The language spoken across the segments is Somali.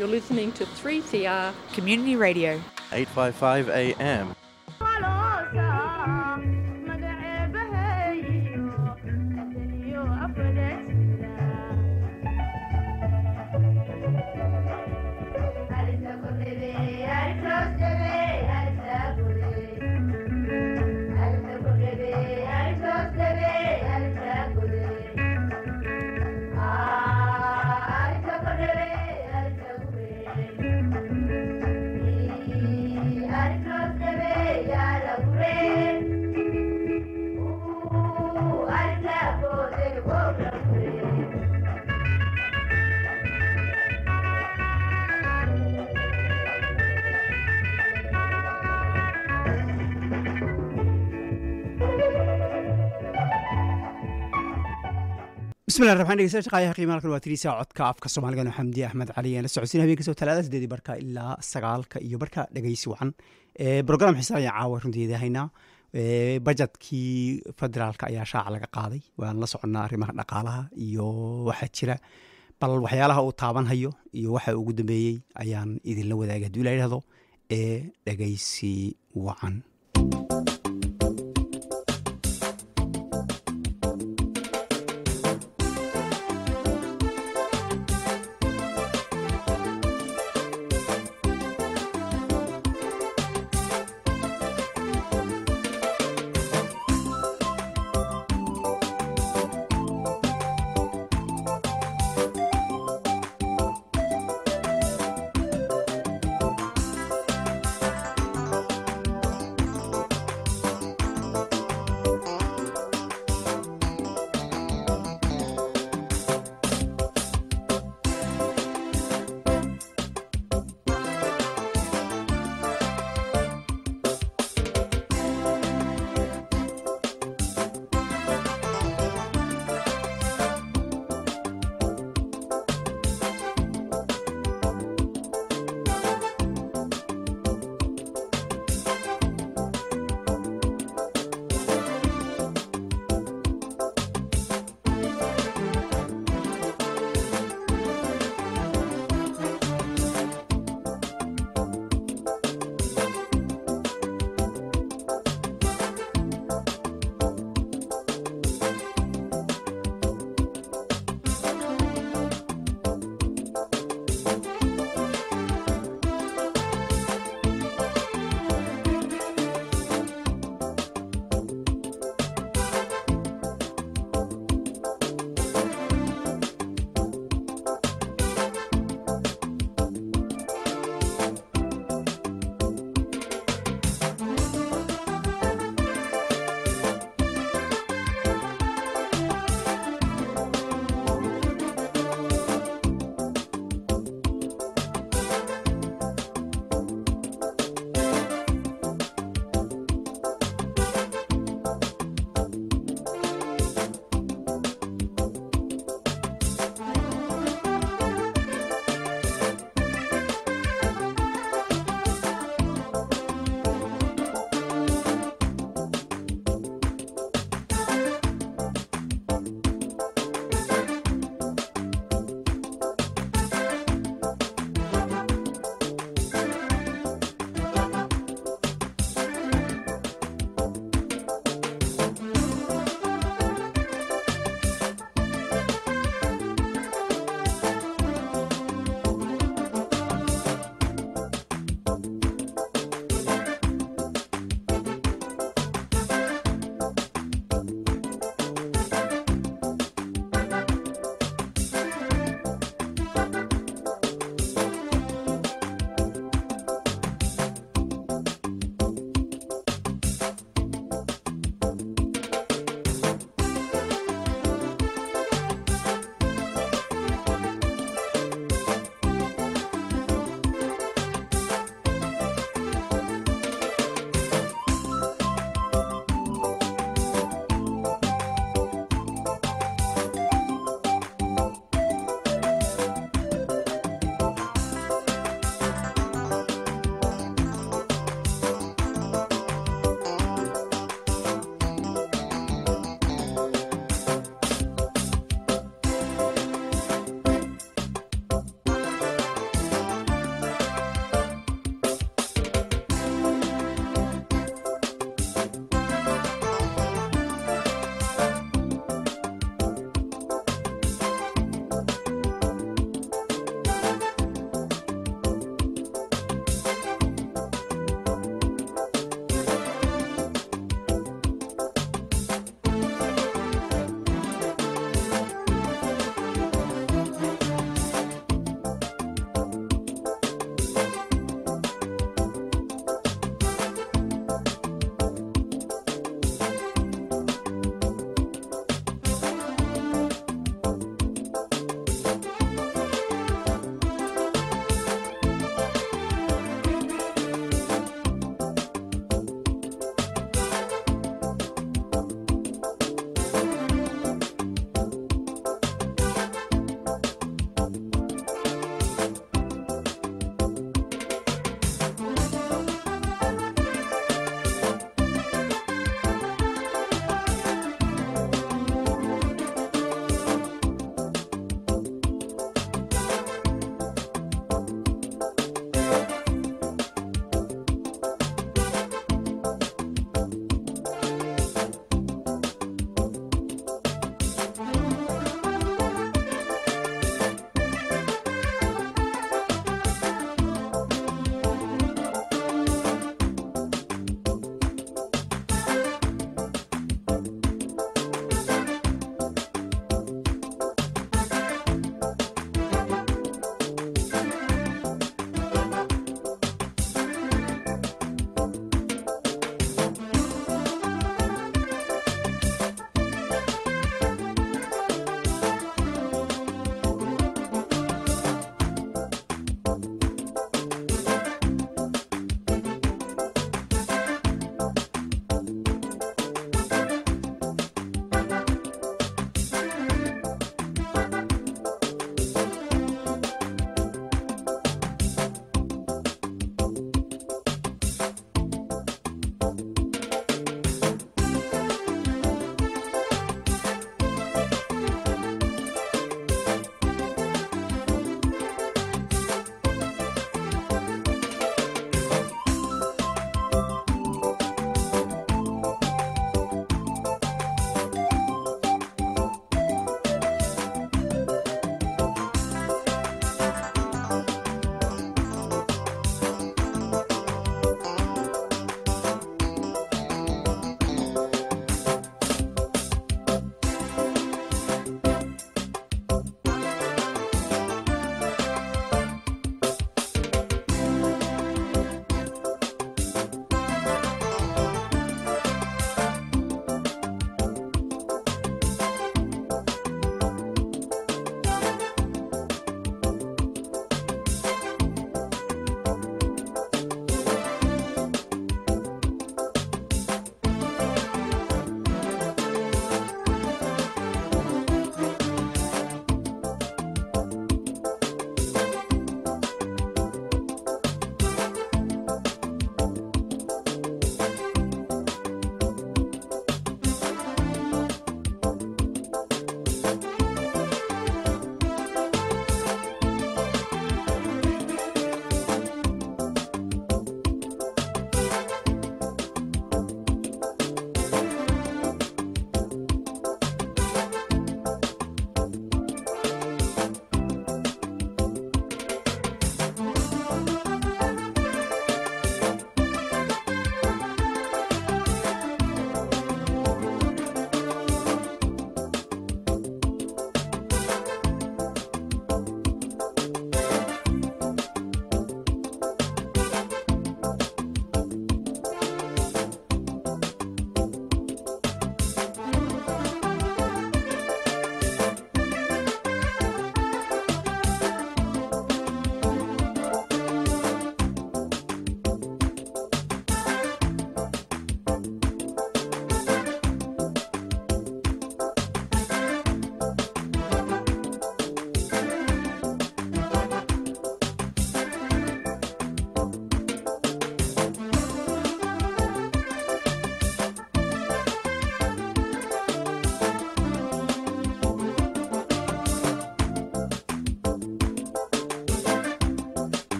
You're listening to 3CR Community Radio. 855 AM. bismillahi raxmaan dhegeystayaal shaqaayaha qiimaha halkan waa tiriisa codka afka soomaaligan oo xamdiye axmed cali aan la socodsiin habeen kastoo talaada sideedii barka ilaa sagaalka iyo barka dhegeysi wacan brogram xiisaan ayaa caawa runteeda haynaa bajetkii federaalka ayaa shaaca laga qaaday waan la soconnaa arrimaha dhaqaalaha iyo waxaa jira bal waxyaalaha uu taabanhayo iyo waxa ugu dambeeyey ayaan idinla wadaagay hadduu ila yidhahdo ee dhegeysi wacan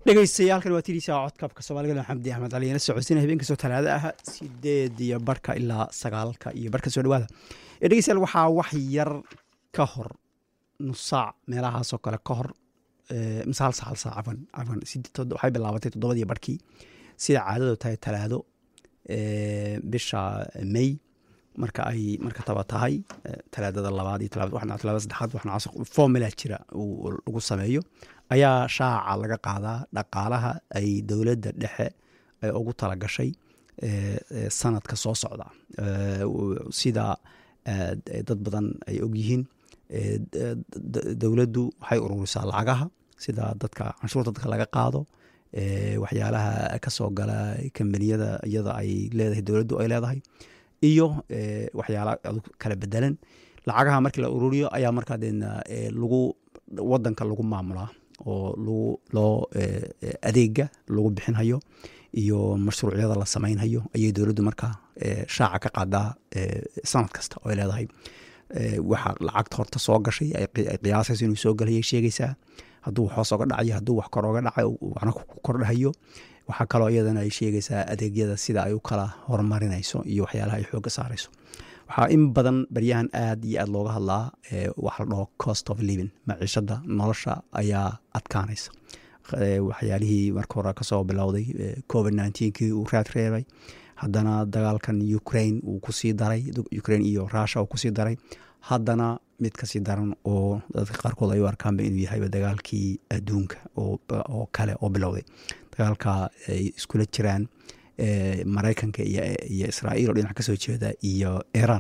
dhegeystayaaalkan waa tidiisa codkabka soomaaliga xamdi axmed cali la socodsiina habeen kastoo talaado ah sideed iyo barhka ilaa sagaalka iyo barhka soo dhawaada dhegeystayaal waxaa wax yar ka hor nus saac meelahaasoo kale ka hor mise hal saac hal saac cafan cafan waxay bilaabatay toddobadii barhkii sida caadadu tahay talaado bisha may marka ay marka taba tahay talaadada labaad iyo talaadada saddexaad waxna formula jira lagu sameeyo ayaa shaaca laga qaadaa dhaqaalaha ay dowladda dhexe ay ugu talagashay sanadka soo socda sida dad badan ay ogyihiin dowladdu waxay ururisaa lacagaha sida dadka canshuurta dadka laga qaado waxyaalaha kasoo gala kambaniyada iyada ay leedahay dowladdu ay leedahay iyo waxyaala kala bedelan lacagaha markii la ururiyo ayaa markaa deedna lagu wadanka lagu maamulaa oo lagu loo adeega lagu bixinhayo iyo mashruucyada la samaynhayo ayay dowladdu markaa shaaca ka qaadaa sanad kasta oo ay leedahay waxa lacagta horta soo gashay ay qiyaasayso inuu soo galayay sheegaysaa hadduu wax hoos oga dhacayo hadduu wax kor oga dhacay waxna ku kordhahayo waxaa kaloo iyadana ay sheegaysaa adeegyada sida ay u kala horumarinayso iyo waxyaalaha ay xoogga saarayso waxaa in badan baryahan aad iyo aad looga hadlaa waxa la dhaho cost of living maciishada nolosha ayaa adkaanaysa waxyaalihii marka hore kasoo bilowday covid kii uu raad reebay haddana dagaalkan ukraine uu kusii daray ukraine iyo russia uu kusii daray haddana mid kasii daran oo dadka qaarkood ay u arkaanba inuu yahayba dagaalkii adduunka oo kale oo bilowday dagaalka ay iskula jiraan maraykanka iyo israa'iil oo dhinac kasoo jeeda iyo iran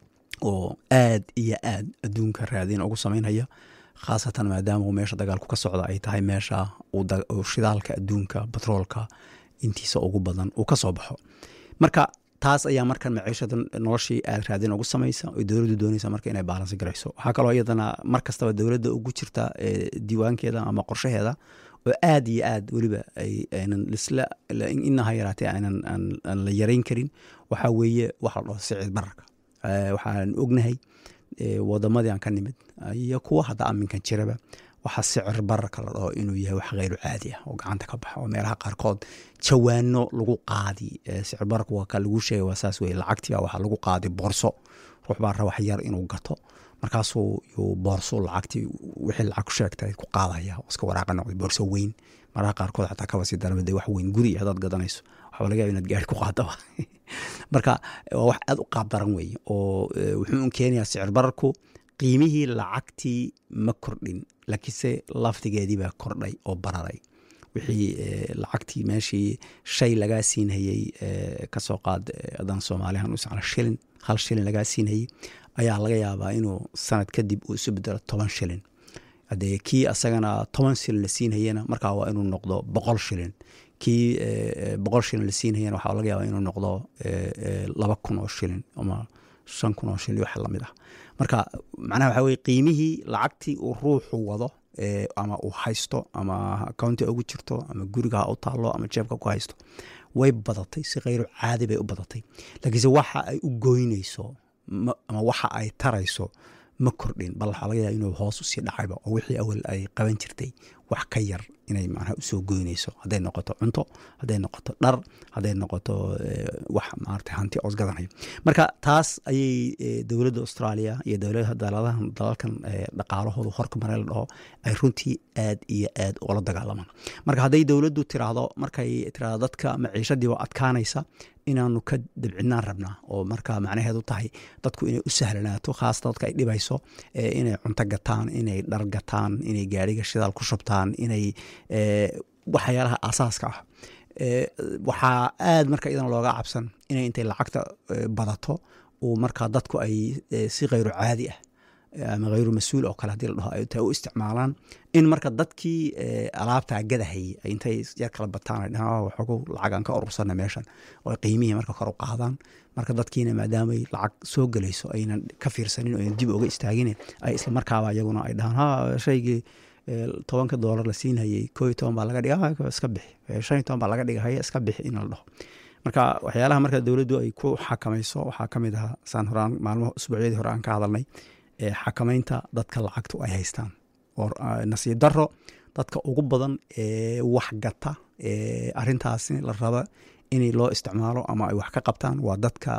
oo aad iyo aad adduunka raadin ugu samaynhaya khaasatan maadaama uu meesha dagaalku ka socda ay tahay meesha uu shidaalka adduunka batroolka intiisa ugu badan uu ka soo baxo marka taas ayaa markan maciishada noloshii aad raadin ugu samaysa oo dowladdu doonaysa marka inay baalansi garayso waxaa kaloo iyadana mar kastaba dowladda ugu jirta diiwaankeeda ama qorshaheeda oo aad iyo aad weliba aynan lisla inaha yaraatee aynan aan la yarayn karin waxaa weeye waxa la dhaho sicid bararka waxaan ognahay wadamadii aan ka nimid iyo kuwa hadda aminkan jiraba waxaa sicir bararka la dhaho inuu yahay wax kheyru caadi ah oo gacanta ka baxa oo meelaha qaarkood jawaano lagu qaadi sicir bararka waa ka lagu sheegay waa saas weye lacagtiiba waxaa lagu qaadi boorso ruux baa raba wax yar inuu gato markaasuu yuu boorso lacagtii wixii lacag ku sheegtay ku qaadaya oo iska waraaqa noqday boorso weyn maraha qaarkood xataa kaba sii darama dee wax weyn guri haddaad gadanayso waxaa laga yaba inaad gaari ku qaadaba marka waa wax aad u qaab daran weeye oo wuxuu un keenayaa sicir bararku qiimihii lacagtii ma kordhin laakiinse laftigeedii baa kordhay oo bararay wixii lacagtii meeshii shay lagaa siinhayey kasoo qaad haddaan soomaalihan usacna shilin hal shilin lagaa siinhayey ayaa laga yaabaa inuu sanad kadib uu isu bedelo toban shilin hadee kii asagana toban shilin la siinhayena markaa waa inuu noqdo boqol shilin kii boqol shilin la siinhayena waxaa laga yaabaa inuu noqdo laba kun oo shilin ama shan kun oo shilin wax lamid ah marka macnaha waxaa weye qiimihii lacagtii uu ruuxu wado ama uu haysto ama accounti ugu jirto ama guriga ha u taalo ama jeebka ku haysto way badatay si kheyru caadi bay u badatay laakiinse waxa ay u goynayso ama waxa ay tarayso ma kordhin bal waxaa laga yaaba inuu hoos usii dhacayba oo wixii awal ay qaban jirtay wax ka yar inay macnaha usoo goynayso hadday noqoto cunto hadday noqoto dhar hadday noqoto wax maarata hanti oos gadanayo marka taas ayay dowladda australia iyo dowladaha daladahan dalalkan dhaqaalahoodu horka mare la dhaho ay runtii aad iyo aad ula dagaalamaan marka hadday dowladdu tiraahdo markay tiraahdo dadka maciishadii waa adkaanaysa inaanu ka dabcinaan rabnaa oo marka macnaheedu tahay dadku inay u sahlanaato khaasata dadka ay dhibayso inay cunto gataan inay dhar gataan inay gaariga shidaal ku shubtaan inay waxyaalaha asaaska ah waxaa aad marka idan looga cabsan inay intay lacagta badato uu markaa dadku ay si kheyru caadi ah ama kheyru mas-uul oo kale hadii la dhaho ay tahay u isticmaalaan in marka dadkii alaabtaa gadahayay ay intay yar kala bataan ay dhahaan waxoogu lacag aan ka urursana meeshan oo qiimihii marka kor u qaadaan marka dadkiina maadaamay lacag soo gelayso aynan ka fiirsanin oo aynan dib uga istaagin ay isla markaaba iyaguna ay dhahaan ha shaygii tobanka doolar la siinhayey koo iyo toban baa laga dhiga iska bixi shan iyo toban baa laga dhiga haya iska bixi in la dhaho marka waxyaalaha marka dowladdu ay ku xakamayso waxaa ka mid ahaa saan horaan maalmaha usbuucyadii hore aan ka hadalnay xakamaynta dadka lacagtu ay haystaan oo nasiib daro dadka ugu badan ee wax gata ee arintaasi la raba in loo isticmaalo ama ay wax ka qabtaan waa dadka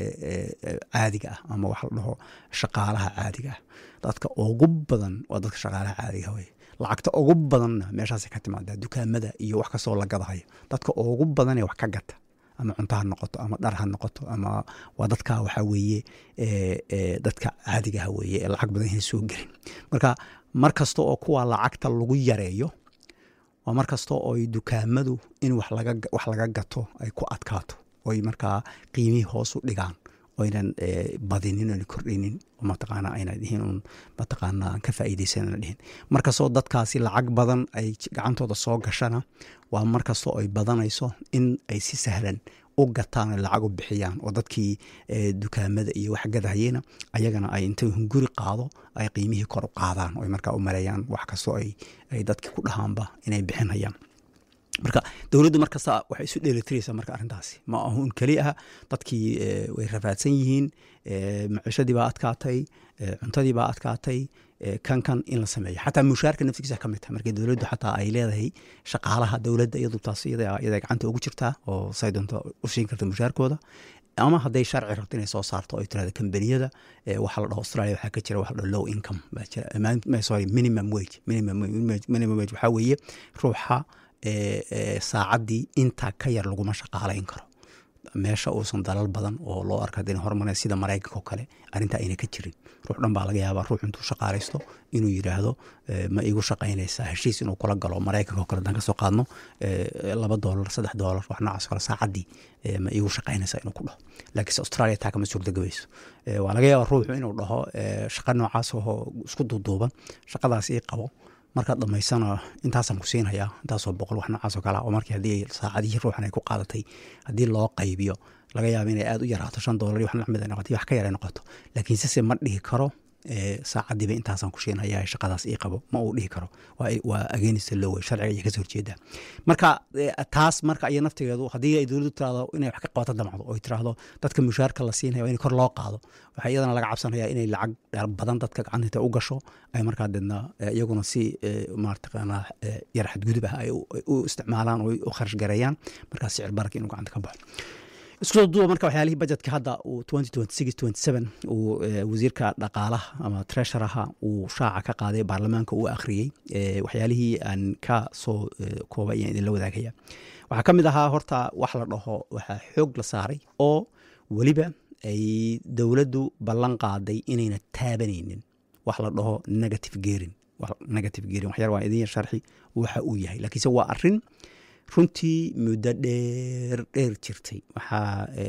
caadiga ah ama wax la dhaho shaqaalaha caadiga ah dadka ugu badan waa dadka shaqaalaha caadiga wey lacagta ugu badanna meeshaas ka timaadaa dukaamada iyo wax kastoo la gadahayo dadka ugu badanee wax ka gata ama cunto ha noqoto ama dhar ha noqoto ama waa dadka waxaa weeye dadka caadigaha weeye ee lacag badan inay soo gelin marka mar kasta oo kuwa lacagta lagu yareeyo waa mar kasta oo dukaamadu in wax laga gato ay ku adkaato oy markaa qiimihii hoos u dhigaan oynan badinin oona kordhinin mataqaana ayna dhihin un mataqaana aan ka faa'iidaysanana dhihin markastoo dadkaasi lacag badan ay gacantooda soo gashana waa mar kastoo ay badanayso in ay si sahlan u gataan o lacag u bixiyaan oo dadkii dukaamada iyo wax gadahayena ayagana ay intay hunguri qaado ay qiimihii kor u qaadaan o markaa u maleeyaan wax kastoo ay dadkii ku dhahaanba inay bixinayaan marka dowladdu markasta waxay isu dheelitiraysaa marka arrintaasi ma ahun keli ah dadkii way rafaadsan yihiin maciishadii baa adkaatay cuntadii baa adkaatay kan kan in la sameeyo xataa mushaarka naftigiisa ka mid tahay marka dowladdu xataa ay leedahay shaqaalaha dowladda iyadu taas iyada gacanta ugu jirtaa oo say doonto u siin karta mushaarkooda ama hadday sharci rabto inay soo saarto ay tirahdo kambaniyada waxaa la dhaho australia waxaa ka jira waxa la dhaho low income baa jira sorry minimum wage minimum minimum wage waxaa weeye ruuxa saacaddii intaa ka yar laguma shaqaalayn karo meesha uusan dalal badan oo loo arka hadina hormara sida maraykanka oo kale arrintaa ayna ka jirin ruux dhan baa laga yaabaa ruux intuu shaqaalaysto inuu yidhaahdo ma igu shaqaynaysaa heshiis inuu kula galo maraykanka oo kale hadaan kasoo qaadno laba doolar saddex doolar wax noocaas kale saacaddii ma igu shaqaynaysaa inuu ku dhaho laakiinse australia taa kama suurtagabayso waa laga yaabaa ruuxu inuu dhaho shaqa noocaas oo isku duuduuban shaqadaas ii qabo markaad dhamaysana intaasaan ku siinhayaa intaasoo boqol wax noocaasoo kale oo markii haddii saacadihii ruuxan ay ku qaadatay haddii loo qaybiyo laga yaaba inay aada u yaraato shan doolar iyo wax lamid ay noqoto wax ka yar ay noqoto laakiinse se ma dhihi karo saacadiiba intaasaan ku siinhayaa shaqadaas ii qabo ma uu dhihi karo waa agenista lowe sharciga iyo kasoo horjeeda marka taas marka iyo naftigeedu haddii ay dowladdu tirahdo inay wax ka qabato damacdo oo tirahdo dadka mushaarka la siinaya in kor loo qaado waxaa iyadana laga cabsanaya inay lacag badan dadka gacantinta u gasho ay markaa deedna iyaguna si marataqaana yar xadgudub ah ay u isticmaalaan oo u kharash gareeyaan markaa sicir bararka inuu gacanta ka baxo isku soo duuba marka waxyaalihii budgetka hadda uu uu wasiirka dhaqaalaha ama tresharaha uu shaaca ka qaaday baarlamaanka uu akhriyey waxyaalihii aan ka soo kooba ayaan idinla wadaagaya waxaa ka mid ahaa horta wax la dhaho waxaa xoog la saaray oo weliba ay dowladdu ballan qaaday inayna taabanaynin wax la dhaho negative gerin negative gerin waxyar waa idin yar sharxi waxa uu yahay laakiinse waa arrin runtii muddo dheer dheer jirtay waxaa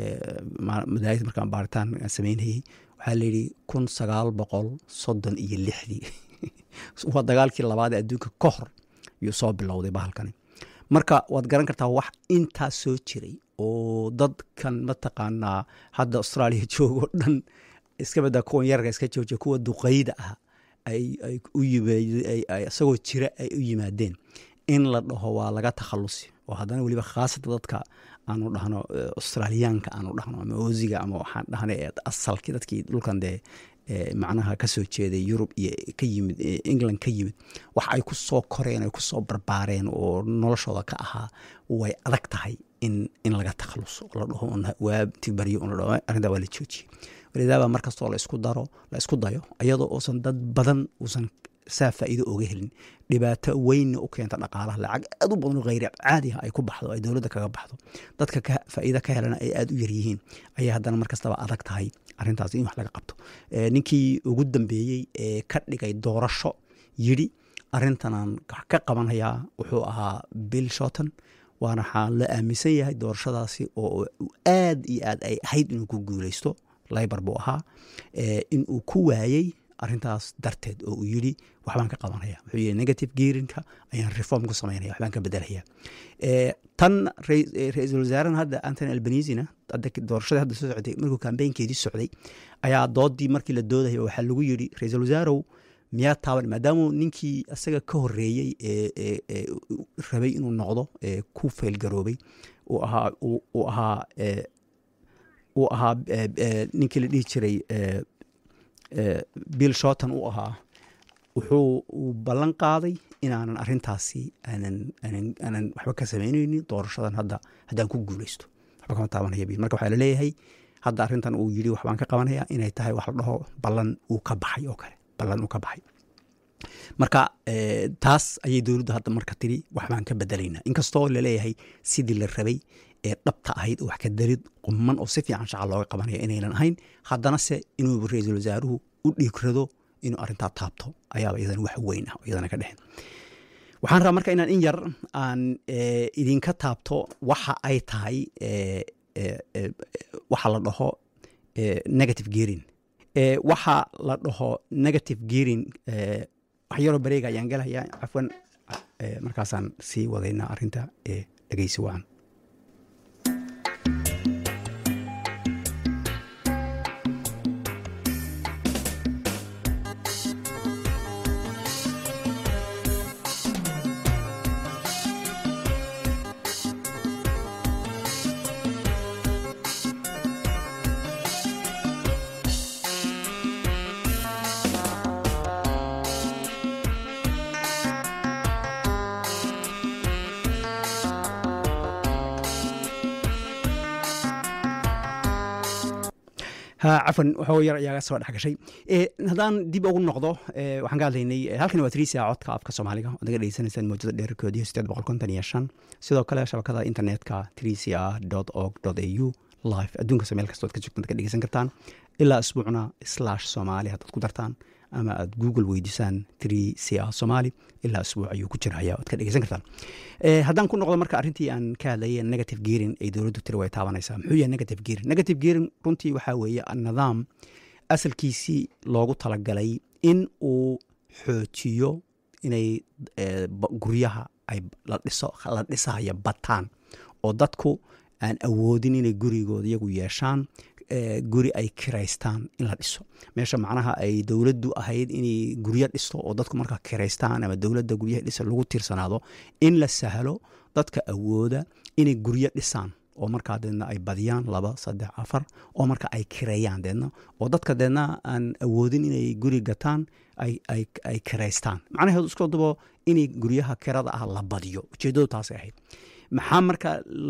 madaahid markaan baaritaan samaynayey waxaa layidhi kun sagaal boqol soddon iyo lixdii waa dagaalkii labaad ee adduunka ka hor yuu soo bilowday bahalkani marka waad garan kartaa wax intaas soo jiray oo dadkan mataqaanaa hadda austraaliya joogo dhan iska badaa kuwan yararka iska joojiya kuwa duqeyda ah ay u isagoo jira ay u yimaadeen in la dhaho waa laga takhalusi oo haddana weliba khaasata dadka aanu dhahno australiyaanka aanu dhahno ama oziga ama waxaan dhahna asalkii dadkii dhulkan dee macnaha kasoo jeeday yurub iyo ka yimid england ka yimid wax ay ku soo koreen ay kusoo barbaareen oo noloshooda ka ahaa way adag tahay in in laga takhaluso la dhaho waabti baryo la dhaho arrintaa waa la joojiyey walidaaba mar kastoo la isku daro la isku dayo iyadoo uusan dad badan uusan saa faa'iido oga helin dhibaato weynna u keenta dhaqaalaha lacag aad u badan oo kheyr caadiha ay ku baxdo ay dowladda kaga baxdo dadka faa'iida ka helana ay aada u yaryihiin ayay haddana mar kastaba adag tahay arrintaas in wax laga qabto ninkii ugu dambeeyey ee ka dhigay doorasho yidhi arrintanaan ka qabanhayaa wuxuu ahaa bill shorton waana waxaa la aaminsan yahay doorashadaasi oo aad iyo aad ay ahayd inuu ku guuleysto libar buu ahaa in uu ku waayey arrintaas darteed oo uu yidhi waxbaan ka qabanaya wuxuu yidhi negative geerinka ayaan reform ku samaynaya waxbaan ka bedelaya tan ra-iisul wasaarahan hadda antony albanisina doorashadii hadda soo socday markuu kambeynkeedii socday ayaa doodii markii la doodaya waxaa lagu yidhi ra-iisul wasaarow miyaa taaban maadaamuu ninkii isaga ka horeeyey ee rabay inuu noqdo ee ku faylgaroobay uu ahaa uu ahaa uu ahaa ninkii la dhihi jiray bill shorton uu ahaa wuxuu uu ballan qaaday inaanan arintaasi aanan aanan aanan waxba ka samaynaynin doorashadan hadda haddaan ku guuleysto waxba kama taabanaya bil marka waxaa laleeyahay hadda arrintan uu yidhi waxbaan ka qabanaya inay tahay wax la dhaho ballan uu ka baxay oo kale ballan uu ka baxay marka taas ayay dowladdu hadda marka tiri waxbaan ka bedelaynaa inkastoo laleeyahay sidii la rabay ee dhabta ahayd oo wax ka darid quman oo si fiican shaqa looga qabanaya inaynan ahayn haddana se inuu ra-iisul wasaaruhu u dhiigrado inuu arrintaa taabto ayaaba iyadana wax weyn ah oo iyadana ka dhexen waxaan rabaa marka inaan in yar aan idinka taabto waxa ay tahay waxa la dhaho negative gearing waxa la dhaho negative gearing wax yaroo bareega ayaan gelayaa cafwan markaasaan sii wadaynaa arrinta dhegeysi wacan cafwan waxoo yar ayaa soo dhex gashay haddaan dib ugu noqdo waxaan ka hadlaynay halkan waa trisia codka afka soomaaliga oad naga dhegeysanaysaan mawjada dheerarkoodii sideed boqol konton iyo shan sidoo kale shabakada internetka trisia dot org dot a u live adduunkas meel kastood ka joogtaan ka dhegeysan kartaan ilaa isbuucna slash soomaali haddaad ku dartaan ama aad google weydiisaan trisia somaali ilaa isbuuc ayuu ku jiraya oad ka dhegeysan kartaan haddaan ku noqdo marka arrintii aan ka hadlayay negative gearing ay dowladdu tiri way taabanaysaa muxuu yahay negative gearing negative gearing runtii waxaa weeye nidaam asalkiisii loogu talagalay in uu xoojiyo inay guryaha ay la dhiso la dhisahaya bataan oo dadku aan awoodin inay gurigooda iyagu yeeshaan guri ay kiraystaan in la dhiso meesha macnaha ay dowladdu ahayd inay guryo dhisto oo dadku markaa kiraystaan ama dowladda guryaha dhisa lagu tiirsanaado in la sahlo dadka awooda inay guryo dhisaan oo markaa deedna ay badiyaan laba saddex afar oo marka ay kireeyaan deedna oo dadka deedna aan awoodin inay guri gataan ay kiraystaan macnaheedu isku dubo inay guryaha kirada ah la badiyo ujeeddadu taasay ahayd maxaa marka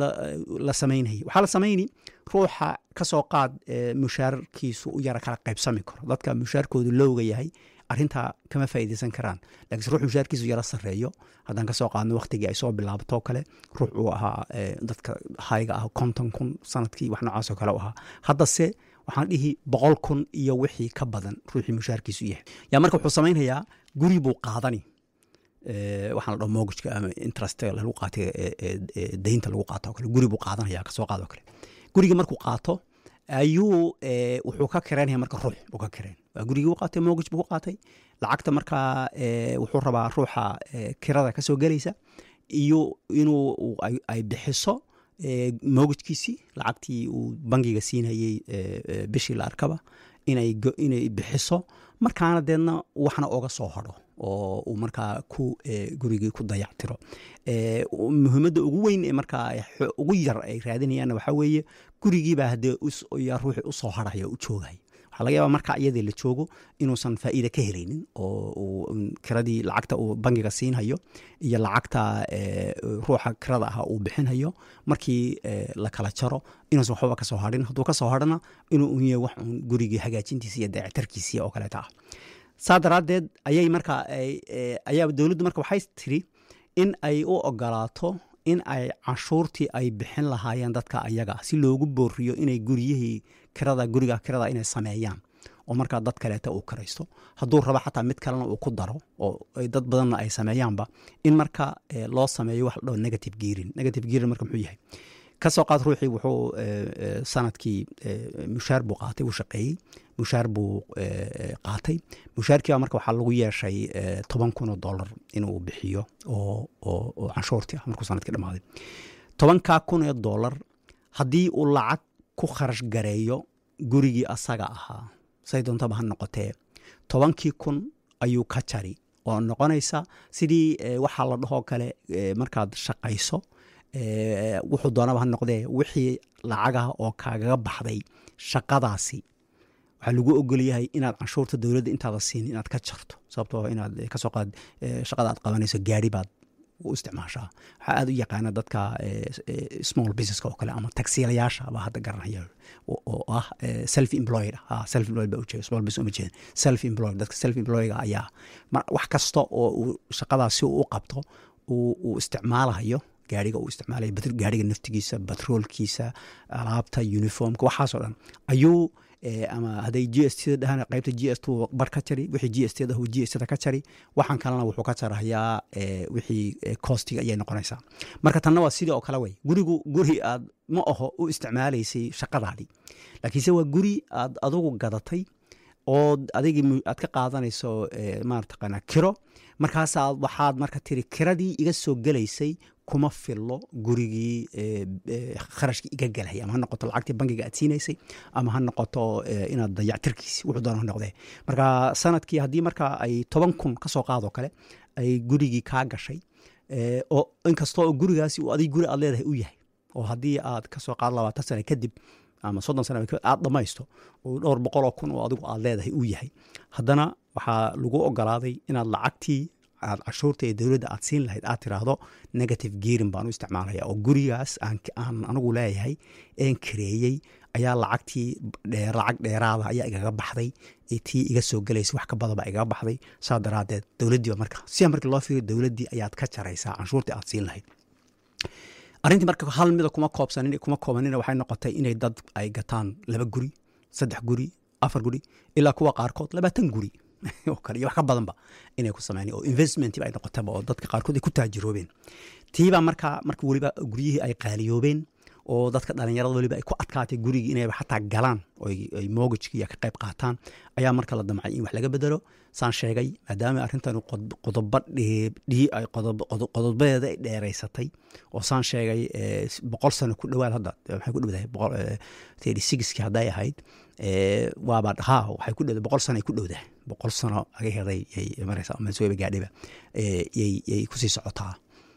la samaynaya waxaa la samayni ruuxa ka soo qaad mushaarkiisu u yara kala qaybsami karo dadka mushaarkoodu lowga yahay arintaa kama faa'iideysan karaan lakiinse ruux mushaarkiisu yara sarreeyo haddaan kasoo qaadno waktigii ay soo bilaabatoo kale ruux uu ahaa dadka hayga ah konton kun sanadkii wax noocaasoo kale u ahaa haddase waxaan dhihi boqol kun iyo wixii ka badan ruuxii mushaarkiisu yahay yaa marka wuxuu samaynayaa guri buu qaadani waxaan la dhaho mogajka ama interest lagu qaatay deynta lagu qaato o kale guri buu qaadanaya kasoo qaado kale gurigii markuu qaato ayuu wuxuu ka kareynaya marka ruux buu ka kareen waa gurigii u qaatay mogaj buu ku qaatay lacagta markaa wuxuu rabaa ruuxa kirada kasoo gelaysa iyo inuu ay bixiso mogajkiisii lacagtii uu bangiga siinayey bishii la arkaba inay bixiso markaana deedna waxna oga soo haro oo uu markaa ku gurigii ku dayactiro muhiimadda ugu weyn ee markaa ugu yar ay raadinayaanna waxaa weeye gurigiibaa haddee ruuxi usoo haraya o u joogaya waxaa laga yaaba marka iyadii la joogo inuusan faa'iida ka helaynin oo kiradii lacagta uu bangiga siinhayo iyo lacagta ruuxa kirada ah uu bixinhayo markii la kala jaro inuusan waxbaba kasoo harin hadduu kasoo harana inuu unya wax uun gurigii hagaajintiisa iyo dayactarkiisii oo kaleeta ah saa daraaddeed ayay marka ayaa dowladdu marka waxay tiri in ay u ogolaato in ay canshuurtii ay bixin lahaayeen dadka ayaga si loogu booriyo inay guryihii kirada guriga kirada inay sameeyaan oo markaa dad kaleeta uu kiraysto hadduu rabo xataa mid kalena uu ku daro oo dad badanna ay sameeyaanba in marka loo sameeyo wax la dhaho negative gearing negative gearing marka muxuu yahay kasoo qaad ruuxii wuxuu sanadkii mushaar buu qaatay uu shaqeeyey mushaar buu qaatay mushaarkiiba marka waxaa lagu yeeshay toban kun oo dollar inuu bixiyo oo canshuurtii ah markuu sanadkii dhamaaday tobankaa kun ee dollar haddii uu lacag ku kharash gareeyo gurigii asaga ahaa say doontaba ha noqotee tobankii kun ayuu ka jari oo noqonaysa sidii waxaa la dhahoo kale markaad shaqayso wuxuu doonaba ha noqdee wixii lacagaha oo kaagaga baxday shaqadaasi waxaa lagu ogolyahay inaad canshuurta dowladda intaada siin inaad ka jarto sababtoo inaad kasoo qaad shaqada aad qabanayso gaari baad u isticmaashaa waxaa aada u yaqaana dadka small businesska oo kale ama tagsiilayaasha baa hadda garanaya oo ah self employed ah self employed baa ujeeda small business uma jeeda self employed dadka self employedga ayaa wax kasta oo uu shaqadaas si uu u qabto uu isticmaalayo gaariga uu isticmaalaya gaariga naftigiisa batroolkiisa alaabta uniformka waxaasoo dhan ayuu ama hadday g s t dhahaan qaybta g s t bar ka jari wixii g s t dah g s t ka jari waxaan kalena wuxuu ka jarahayaa wixii costiga ayay noqonaysaa marka tanna waa sidii oo kale wey gurigu guri aad ma aho u isticmaalaysay shaqadaadii laakiinse waa guri aad adugu gadatay oo adigii aad ka qaadanayso marataqaana kiro markaasaa waxaad marka tiri kiradii iga soo gelaysay kuma fillo gurigii kharashkii iga gelhay ama ha noqoto lacagtii bankiga aad siinaysay ama ha noqoto inaad dayactirkiisi wuxuu doona ha noqdee marka sanadkii haddii marka ay toban kun ka soo qaadoo kale ay gurigii kaa gashay oo inkastoo gurigaasi uu adig guri aad leedahay u yahay oo haddii aad kasoo qaado labaatan sane kadib ama soddon sana aad dhamaysto oo dhowr boqoloo kun oo adigu aad leedahay uu yahay haddana waxaa lagu ogolaaday inaad lacagtii aad cashuurta ee dowladda aad siin lahayd aad tiraahdo negative gearin baan u isticmaalaya oo gurigaas aan anigu leeyahay een kareeyey ayaa lacagtii lacag dheeraada ayaa igaga baxday tii iga soo gelaysa wax ka badaba igaga baxday saa daraadeed dowladdiiba marka sia markii loo fiiriyo dowladdii ayaad ka jaraysaa canshuurtii aad siin lahayd arrintii marka hal mida kuma koobsanin kuma koobanina waxay noqotay inay dad ay gataan laba guri saddex guri afar guri ilaa kuwa qaarkood labaatan guri oo kale iyo wax ka badanba inay ku sameyn oo investmentba ay noqotaba oo dadka qaarkood ay ku taajiroobeen tiibaa marka marka weliba guryihii ay qaaliyoobeen oo dadka dhalinyarada weliba ay ku adkaatay gurigii inay xataa galaan ay mogajkiiya ka qayb qaataan ayaa marka la damcay in wax laga bedelo saan sheegay maadaama arrintan qodobo qodobadeeda ay dheeraysatay oo saan sheegay boqol sano ku dhowaad hadda waxay ku dhowdahay thirty sixkii hadday ahayd waaba ha waxay ku dhowdahay boqol sano ay ku dhowdahay boqol sano aga heday yay maraysaa mansuweba gaadhiba yay kusii socotaa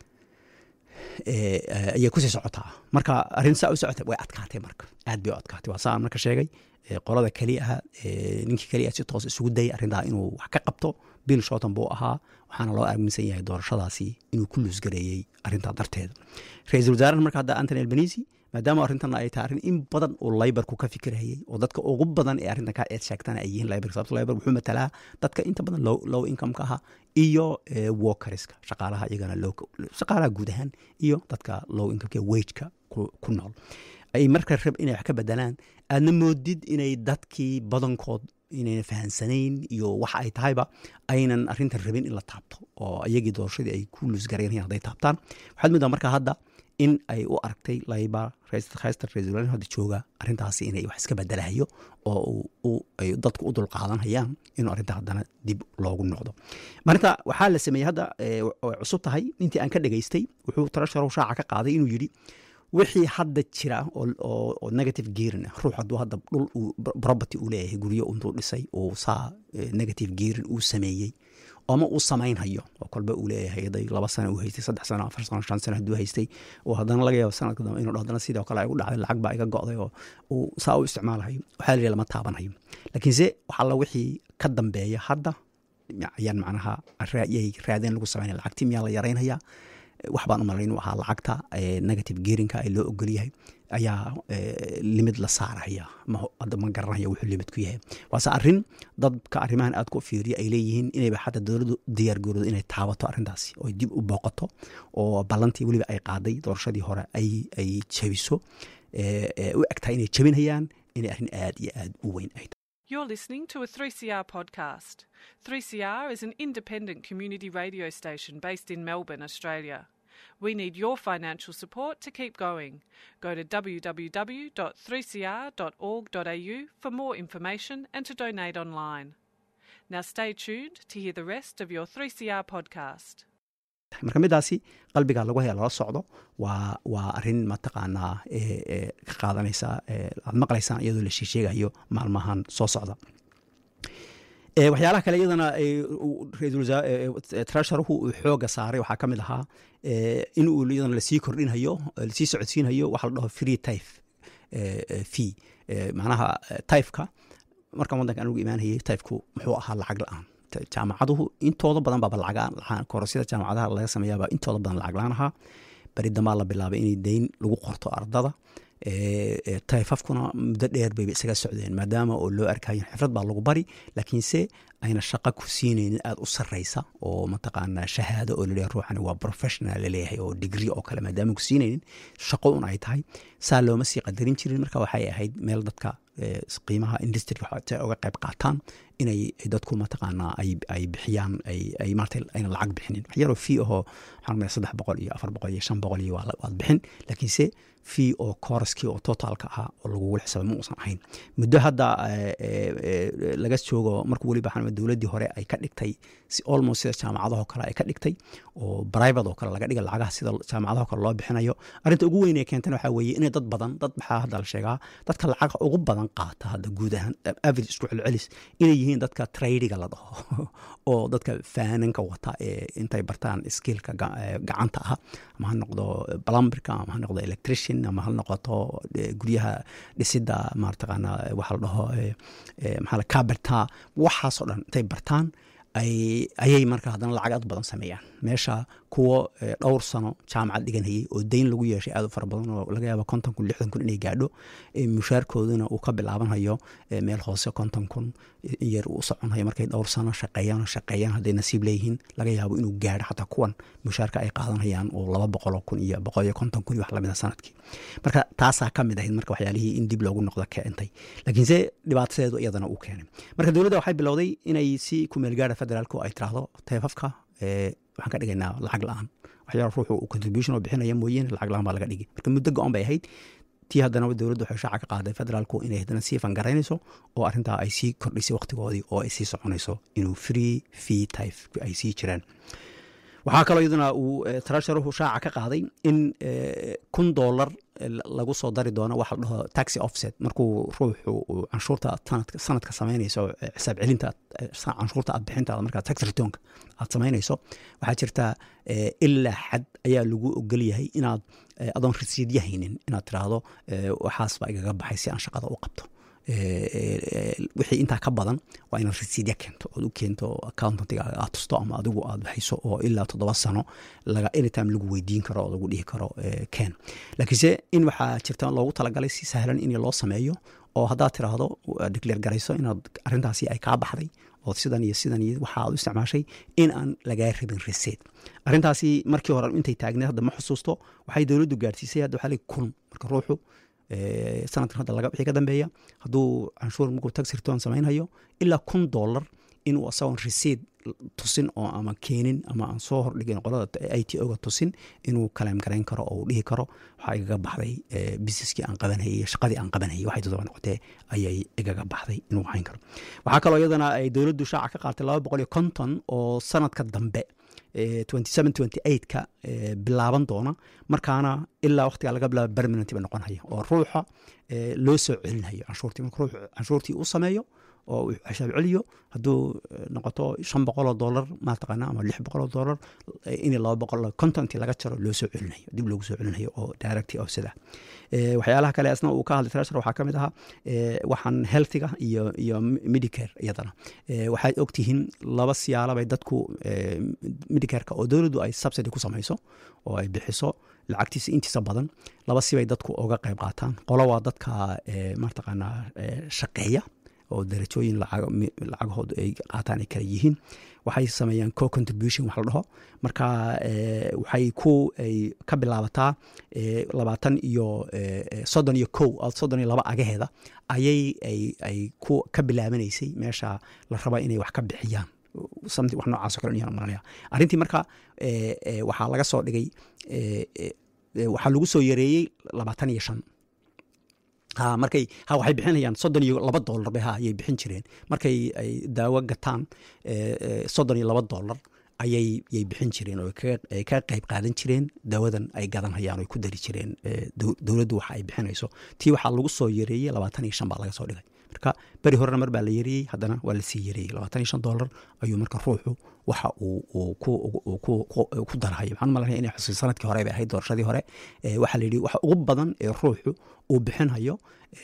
ayay kusii socotaa marka arrin saa u socota way adkaatay marka aad bay u adkaatay waa saa marka sheegay qolada keli ah ninkii keliya si toos isugu dayay arrintaa inuu wax ka qabto bill shorton buu ahaa waxaana loo aaminsan yahay doorashadaasi inuu ku luusgareeyey arrintaa darteeda ra-iisul wasaaraha marka hadda antony albanisi maadaama arrintan ay tahay arrin in badan uu laybarku ka fikirayay oo dadka ugu badan ee arrintan ka eed sheegtana ay yihiin laybar sababto laybar wuxuu matalaa dadka inta badan low, low income-ka aha iyo workerska shaqaalaha iyagana shaqaalaha guud ahaan iyo dadka low income-ka wageka ku nool ay marka rab inay wax ka bedelaan aadna moodid inay dadkii badankood inayna fahansanayn iyo waxa ay tahayba aynan arrintan rabin in la taabto oo iyagii doorashadii ay ku luusgareynayaan hadday taabtaan waxaad moodaa marka hadda in ay u aragtay layba haysta ra-isul hadda jooga arrintaasi inay wax iska bedelahayo oo ay dadku u dulqaadanhayaan inuu arrinta haddana dib loogu noqdo marinta waxaa la sameeyey hadda way cusub tahay intii aan ka dhegaystay wuxuu tarasharow shaaca ka qaaday inuu yidhi wixii hadda jira oo negative gearin ruux hadduu hadda dhul property uu leeyahay guryo intuu dhisay uu saa negative gearin uu sameeyey ama uu samaynhayo oo kolba uu leeyahay haday laba sana uu haystay saddex sano afar sano shan sano hadduu haystay oo haddana laga yaabo sanadka dambe inuu haddana sidoo kale ay u dhacday lacag baa iga go'day oo uu saa u isticmaalahayo waxaa la yidhi lama taabanhayo laakiinse waxalla wixii ka dambeeya hadda ayaan macnaha yay raadeen lagu samaynaya lacagtii miyaa la yaraynhayaa wax baan u malay inuu ahaa lacagta negative geerinka ee loo ogol yahay ayaa limid la saaraya hadda ma garanaya wuxuu limid ku yahay waase arrin dadka arrimahan aad ku fiiriya ay leeyihiin inayba xataa dowladdu diyaar garoodo inay taabato arrintaasi oo dib u booqato oo ballantii weliba ay qaaday doorashadii hore ay jabiso u egtahay inay jabinayaan inay arrin aad iyo aad u weyn ay You're listening to a 3CR podcast. 3CR is an independent community radio station based in Melbourne, Australia. We need your financial support to keep going. Go to www.3cr.org.au for more information and to donate online. Now stay tuned to hear the rest of your 3CR podcast. marka midaasi qalbiga lagu haya lala socdo waa waa arin mataqaanaa ka qaadanaysa aad maqlaysaan iyadoo la sheesheegayo maalmahan soo socda waxyaalaha kale iyadana trasharuhu uu xooga saaray waxaa ka mid ahaa in uu iyadana lasii kordhinhayo lasii socodsiinhayo waxa la dhaho free tyfe fee macnaha tyfeka markaan waddanka anugu imaanayay tyfku muxuu ahaa lacag la-aan jaamacaduhu intooda badan baaba lacag korosyada jaamacadaha laga sameeyaaba intooda badan lacag la-aan ahaa beri dambaa la bilaabay inay deyn lagu qorto ardada tayfafkuna muddo dheer bayba isaga socdeen maadaama oo loo arkayo xifrad baa lagu bari laakiinse ayna shaqo ku siinaynin aada u sarreysa oo mataqaanaa shahaado oo laleeyahay ruuxani waa professional laleeyahay oo degree oo kale maadaama ku siinaynin shaqo un ay tahay saa looma sii qadarin jirin marka waxay ahayd meel dadka qiimaha industriga uga qayb qaataan inay dadku mataqaanaa ay bixiyaan ay maarata ayna lacag bixinin wax yaroo fee ahoo waxaan rumaya saddex boqol iyo afar boqol iyo shan boqol iyo waad bixin laakiinse fee oo kooraskii oo totaalka ahaa oo lagugula xisaabay ma uusan ahayn muddo hadda laga joogo markuu weliba waxaan dowladdii hore ay ka dhigtay si almost sida jaamacadahoo kale ay ka dhigtay oo private oo kale laga dhiga lacagaha sida jaamacadaho kale loo bixinayo arrinta ugu weyn ee keentana waxaa weeye inay dad badan dad maxaa hadda la sheegaa dadka lacag ugu badan qaata hadda guud ahaan average isku celcelis inay yihiin dadka tradiga la dhaho oo dadka faananka wata ee intay bartaan skillka gacanta ah ama ha noqdo plumberka ama ha noqdo electrician ama ha noqoto guryaha dhisida marataqaana waxa la dhaho maxaa la carberta waxaasoo dhan intay bartaan ayay marka haddana lacag aad badan sameeyaan meesha kuwo dhowr sano jaamacad dhiganayay oo deyn lagu yeeshay aad u fara badan oo laga yaaba konton kun lixdan kun inay gaadho mushaarkooduna uu ka bilaabanhayo meel hoose konton kun in yar uu soconhayo markay dhowr sano shaqeeyaan shaqeeyaan hadday nasiib leeyihiin laga yaabo inuu gaadho xataa kuwan mushaarka ay qaadanhayaan oo laba boqoloo kun iyo boqol iyo konton kun iyo wax lamida sanadkii marka taasaa ka mid ahayd marka waxyaalihii in dib loogu noqdo keentay laakiinse dhibaatadeedu iyadana uu keenay marka dowladda waxay bilowday inay si kumeelgaara federaalku ay tiraahdo teefafka waxaan ka dhigaynaa lacag la-aan waxyaala ruuxu uu contribution oo bixinaya mooyeen lacag la-aan baa laga dhigi marka muddo go-an bay ahayd tii haddana dowladdu waxay shaaca ka qaaday federaalku inay haddana sii fangaraynayso oo arrintaa ay sii kordhisay waqtigoodii oo ay sii soconayso inuu free fee type ay sii jiraan waxaa kaloo iyaduna uu trasharuhu shaaca ka qaaday in kun dollar lagu soo dari doono waxa la dhaho taxi offset markuu ruuxu uu canshuurta sanadka samaynayso xisaab celinta canshuurta aad bixintaada markaa tax retonka aad samaynayso waxaa jirta ilaa xad ayaa lagu ogol yahay inaad adoon rasiidya haynin inaad tiraahdo waxaas baa igaga baxay si aan shaqada u qabto wixii intaa ka badan waa inaad rasiidya keento ood u keento accountantiga aad tusto ama adigu aad hayso oo ilaa toddoba sano laga anytime lagu weydiin karo oo lagu dhihi karo ken laakiinse in waxaa jirta loogu talagalay si sahlan in loo sameeyo oo haddaad tiraahdo declear garayso inaad arrintaasi ay kaa baxday oo sidan iyo sidan iyo waxa aad u isticmaashay in aan lagaa rabin reseed arrintaasi markii hore intay taagneed hadda ma xusuusto waxay dowladdu gaadhsiisay hadda waxaa leeyahy kun marka ruuxu sanadkan hadda laga wixii ka dambeeya hadduu canshuur markuu tax return samaynhayo ilaa kun dollar inuu asagoon resiid tusin oo ama keenin ama aan soo hordhigin qolada i t oga tusin inuu kaleem garayn karo oo uu dhihi karo waxaa igaga baxday businesskii aan qabanhayay iyo shaqadii aan qabanhayay waxay todoba noqotee ayay igaga baxday inuu hayn karo waxaa kaloo iyadana ay dowladdu shaaca ka qaatay laba boqol iyo konton oo sanadka dambe ka bilaaban doona markaana ilaa waqtiga laga bilaabo permanent ba noqonhaya oo ruuxa loo soo celinhayo canshuurtii marka ruuxu canshuurtii uu sameeyo oo uu xisaab celiyo hadduu noqoto shan boqoloo dollar mataqaana ama lix boqoloo dollar in laba boqol contontii laga jaro loo soo celinayo dib loogu soo celinayo oo directy offset ah waxyaalaha kale asna uu ka hadlay trashar waxaa ka mid ahaa waxaan healthiga iyo iyo medicare iyadana waxaad ogtihiin laba siyaalabay dadku medicareka oo dowladdu ay subsidy ku samayso oo ay bixiso lacagtiisa intiisa badan laba sibay dadku uga qayb qaataan qolo waa dadka mataqaanaa shaqeeya oo darajooyin lacagahoodu ay qaataan ay kala yihiin waxay sameeyaan co contribution wax la dhaho marka waxay ku ay ka bilaabataa labaatan iyo soddon iyo kow soddon iyo laba agaheeda ayay ay ku ka bilaabanaysay meesha la raba inay wax ka bixiyaan something wax noocaas o kale inayaan maranaya arrintii marka waxaa laga soo dhigay waxaa lagu soo yareeyey labaatan iyo shan ha markay ha waxay bixinayaan soddon iyo laba dollar bay ha ayay bixin jireen markay ay daawo gataan soddon iyo laba dollar ayay yay bixin jireen oo ay ka qayb qaadan jireen daawadan ay gadanhayaan oo ku dari jireen dowladdu waxa ay bixinayso tii waxaa lagu soo yareeyey labaatan iyo shan baa laga soo dhigay marka beri horena mar baa la yareeyey haddana waa lasii yareeyey labaatan iyo shan dollar ayuu marka ruuxu waxa uu ku darhayo waxaan malanaya inay xusuus sanadkii hore bay ahayd doorashadii hore waxaa la yidhi waxa ugu badan ee ruuxu uu bixinhayo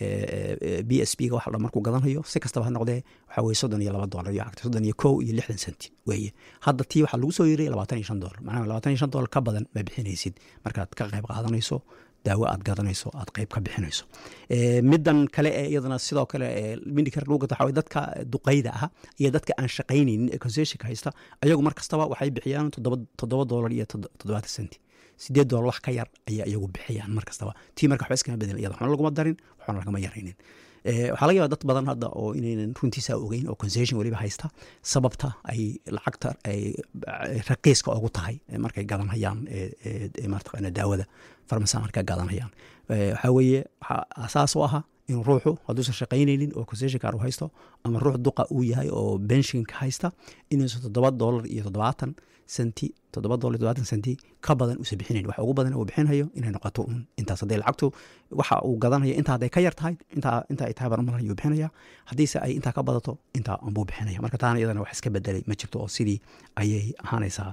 b s b ga waxa dhan markuu gadanhayo si kastaba ha noqdee waxa weye soddon iyo laba dollar iyo cagta soddon iyo kow iyo lixdan senti weeye hadda tii waxaa lagu soo yeeriyay labaatan iyo shan dollar macnaha labaatan iyo shan dollar ka badan ma bixinaysid markaad ka qayb qaadanayso daawo aad gadanayso aad qayb ka bixinayso middan kale ee iyadana sidoo kale mindikar lagu gato waxaa dadka duqayda ah iyo dadka aan shaqaynaynin ee concessionka haysta ayagu mar kastaba waxay bixiyaan toddoba dollar iyo toddobaatan senti sideed dollar wax ka yar ayaa iyagu bixiyaan mar kastaba tii marka waxba iskama bedel iyada waxna laguma darin waxna lagama yaraynin waxaa laga yaaba dad badan hadda oo inaynan runtiisa ogeyn oo concession weliba haysta sababta ay lacagta ay raqiiska ugu tahay markay gadanhayaan mataqaana daawada farmasa markay gadanhayaan waxaa weeye waxaa asaas u aha in ruuxu hadduusan shaqaynaynin oo concessionkaar u haysto ama ruux duqa uu yahay oo benshinka haysta inuusan toddoba dollar iyo toddobaatan senti toddoba dollar iyo toddobaatan senti ka badan uusan bixinayn waxa ugu badan uu bixinhayo inay noqoto un intaas hadday lacagtu waxa uu gadanaya intaa hadday ka yar tahay intaa intaa ay tahay barmalan ayuu bixinaya haddiise ay intaa ka badato intaa unbuu bixinaya marka taana iyadana wax iska bedelay ma jirto oo sidii ayay ahaanaysaa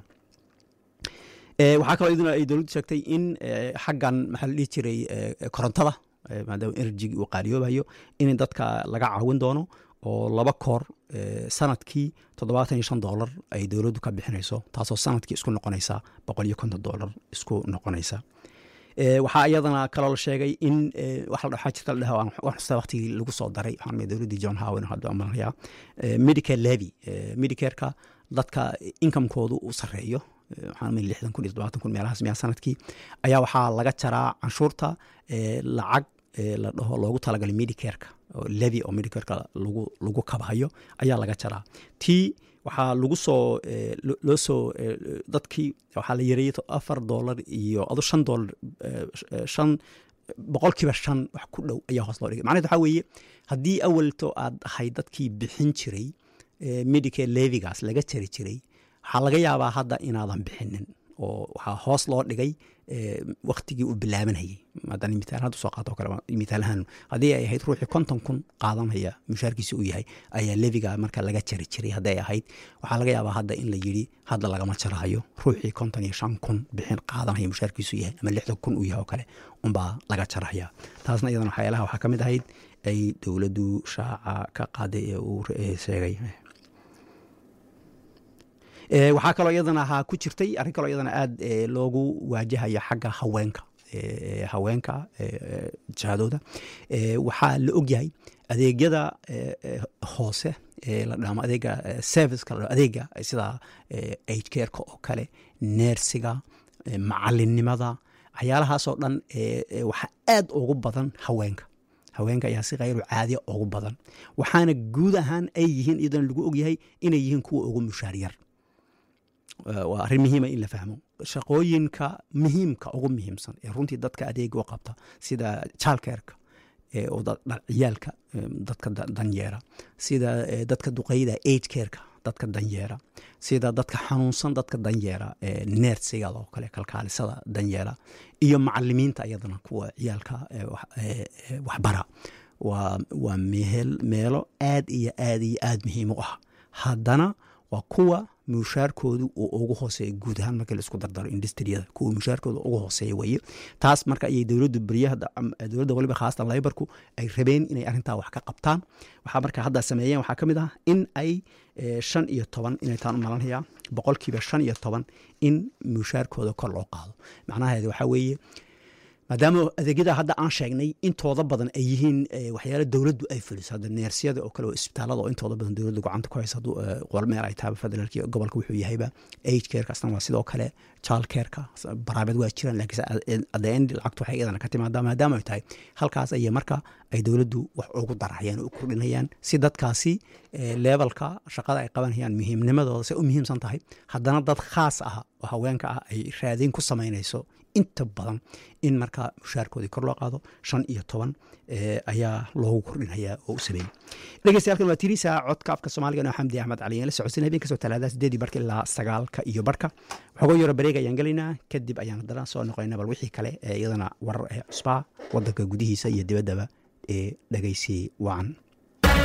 waxaa kaloo iyaduna ay dowladdu sheegtay in xaggan maxaa la dhihi jiray korontada maadaama enerjigi uu qaaliyoobayo in dadka laga caawin doono oo laba koor sanadkii toddobaatan iyo shan dollar ay dowladdu ka bixinayso taasoo sanadkii isku noqonaysa boqol iyo konton dollar isku noqonaysa waxaa iyadana kaloo la sheegay in waxaa jirta la dhaha xusta waqtigii lagu soo daray waxaan dowladdii john howen hadda malanaya medicare levy medicareka dadka inkamkoodu uu sarreeyo waxaan mil lixdan kun iyo toddobaatan kun meelahaas miyaa sanadkii ayaa waxaa laga jaraa canshuurta lacag la dhaho loogu talagalay medicareka levi oo medicareka lagu lagu kabahayo ayaa laga jaraa tii waxaa lagu soo loo soo dadkii waxaa la yareeyey afar dollar iyo ado shan dollar shan boqolkiiba shan wax ku dhow ayaa hoos loo dhigay macnaheed waxaa weeye haddii awalto aad ahayd dadkii bixin jiray medicare levigaas laga jari jiray waxaa laga yaabaa hadda inaadan bixinin oo waxaa hoos loo dhigay waktigii uu bilaabanayay haddana mitaal hadda soo qaato kale mitaalahaan haddii ay ahayd ruuxii konton kun qaadanaya mushaarkiisa uu yahay ayaa leviga marka laga jari jiray hadday ahayd waxaa laga yaabaa hadda in la yidhi hadda lagama jarahayo ruuxii konton iyo shan kun bixin qaadanaya mushaarkiisu yahay ama lixdan kun uu yahay oo kale unbaa laga jarahaya taasna iyadana waxyaalaha waxaa ka mid ahayd ay dowladdu shaaca ka qaaday ee uu sheegay waxaa kaloo iyadana ahaa ku jirtay arrin kaloo iyadana aada loogu waajahayo xagga haweenka haweenka jihadooda waxaa la ogyahay adeegyada hoose la dhamo adeega serviceka la adeega sida aid careka oo kale neersiga macalinimada waxyaalahaasoo dhan waxaa aad ugu badan haweenka haweenka ayaa si khayru caadiya ugu badan waxaana guud ahaan ay yihiin iyadana lagu ogyahay inay yihiin kuwa ugu mushaaryar waa arrin muhiima in la fahmo shaqooyinka muhiimka ugu muhiimsan ee runtii dadka adeega u qabta sida jaalkeerka ciyaalka dadka danyeera sida dadka duqeyda aid careka dadka danyeera sida dadka xanuunsan dadka danyeera neersigada oo kale kalkaalisada danyeera iyo macalimiinta iyadana kuwa ciyaalka waxbara waa meelo aad iyo aad iyo aad muhiim u ah haddana waa kuwa mushaarkoodu uu ugu hooseeya guud ahaan markii laisku dardaro industriyada kuwa mushaarkooda ugu hooseeya weye taas marka ayay dowladdu beryaha dowladda waliba khaasatan laybarku ay rabeen inay arrintaa wax ka qabtaan waxaa marka hadda sameeyeen waxaa ka mid ah in ay shan iyo toban inay taan u malanhayaa boqolkiiba shan iyo toban in mushaarkooda kor loo qaado macnaheedu waxaa weeye maadaama adeegyada hadda aan sheegnay intooda badan ay yihiin waxyaala dowladdu ay fuliso hadda neersiyada oo kale oo isbitaalada oo intooda badan dowladdu gacanta ku haysa hadduu qolmeel ay tahay federaalkii gobolka wuxuu yahayba age careka asna waa sidoo kale child careka baraabeed waa jiraan laakiin adda end lacagtu waxay iyadana ka timaadaa maadaama ay tahay halkaas ayay marka ay dowladdu wax ugu darahayaan u kordhinayaan si dadkaasi leebalka shaqada ay qabanayaan muhiimnimadooda se u muhiimsan tahay haddana dad khaas ah oo haweenka ah ay raadin ku samaynayso inta badan in marka mushaarkoodii kor loo qaado shan iyo toban ayaa loogu kordhinayaa oo u sameeyey dhegeystayaal waa tirisa codka afka soomaaliga noo xamdi axmed cali la socodsin habeen kasoo talaadada sideedii barka ilaa sagaalka iyo barka waxooga yaro bareeg ayaan gelaynaa kadib ayaan haddana soo noqonayna bal wixii kale ee iyadana warar ee cusbaa wadanka gudihiisa iyo dibaddaba ee dhegeysi wacan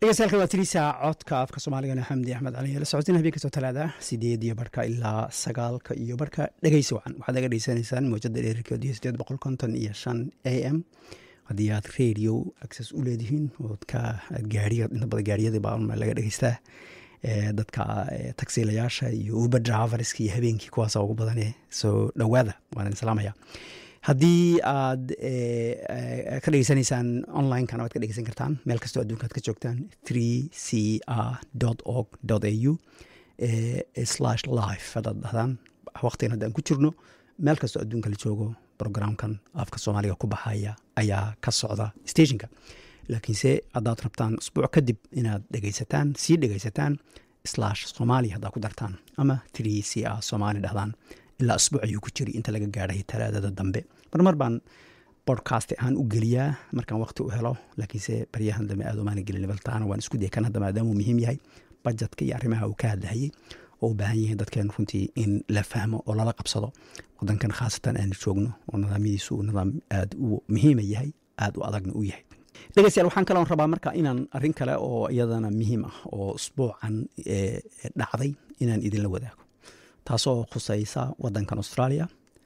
dhegeystayaal waa tiriisa codka afka soomaaligana xamdi axmed cali la socotin habeen kastoo talaada sideed iyo barka ilaa sagaalka iyo barka dhegeysi wacan waxaad naga dhegeysanaysaan mowjada dheerarkeedu iyo sideed boqol konton iyo shan a m haddii aad radio access u leedihiin ood ka gaariga inta badan gaariyadii baa laga dhegeystaa dadka tagsiilayaasha iyo uber driverska iyo habeenkii kuwaasa ugu badane soo dhowaada waan salaamaya haddii aad ka dhegeysanaysaan onlinekana waad ka dhegeysan kartaan meel kastoo adduunka ad ka joogtaan three c r org a u slash life haddaad dhahdaan waqtigan hadda aan ku jirno meel kastoo adduunka la joogo programkan afka soomaaliga ku baxaya ayaa ka socda stationka laakiinse haddaad rabtaan usbuuc kadib inaad dhegeysataan sii dhegeysataan slash somalia haddaad ku dartaan ama three c r somali dhahdaan ilaa asbuuc ayuu ku jiri inta laga gaadhay talaadada dambe marmar baan bodcast ahaan u geliyaa markaan waqti u helo laakiinse baryahan dambe aad umaana gelin baltaana waan isku daya kan hadda maadaamuu muhiim yahay bajetka iyo arrimaha uu ka hadlahayay oo u baahan yihiin dadkeen runtii in la fahmo oo lala qabsado wadankan khaasatan aanu joogno oo nidaamyadiisu uu nidaam aad u muhiima yahay aad u adagna u yahay dhegeystayaal waxaan kaloon rabaa marka inaan arrin kale oo iyadana muhiim ah oo usbuucan dhacday inaan idinla wadaago taasoo khusaysa wadankan australia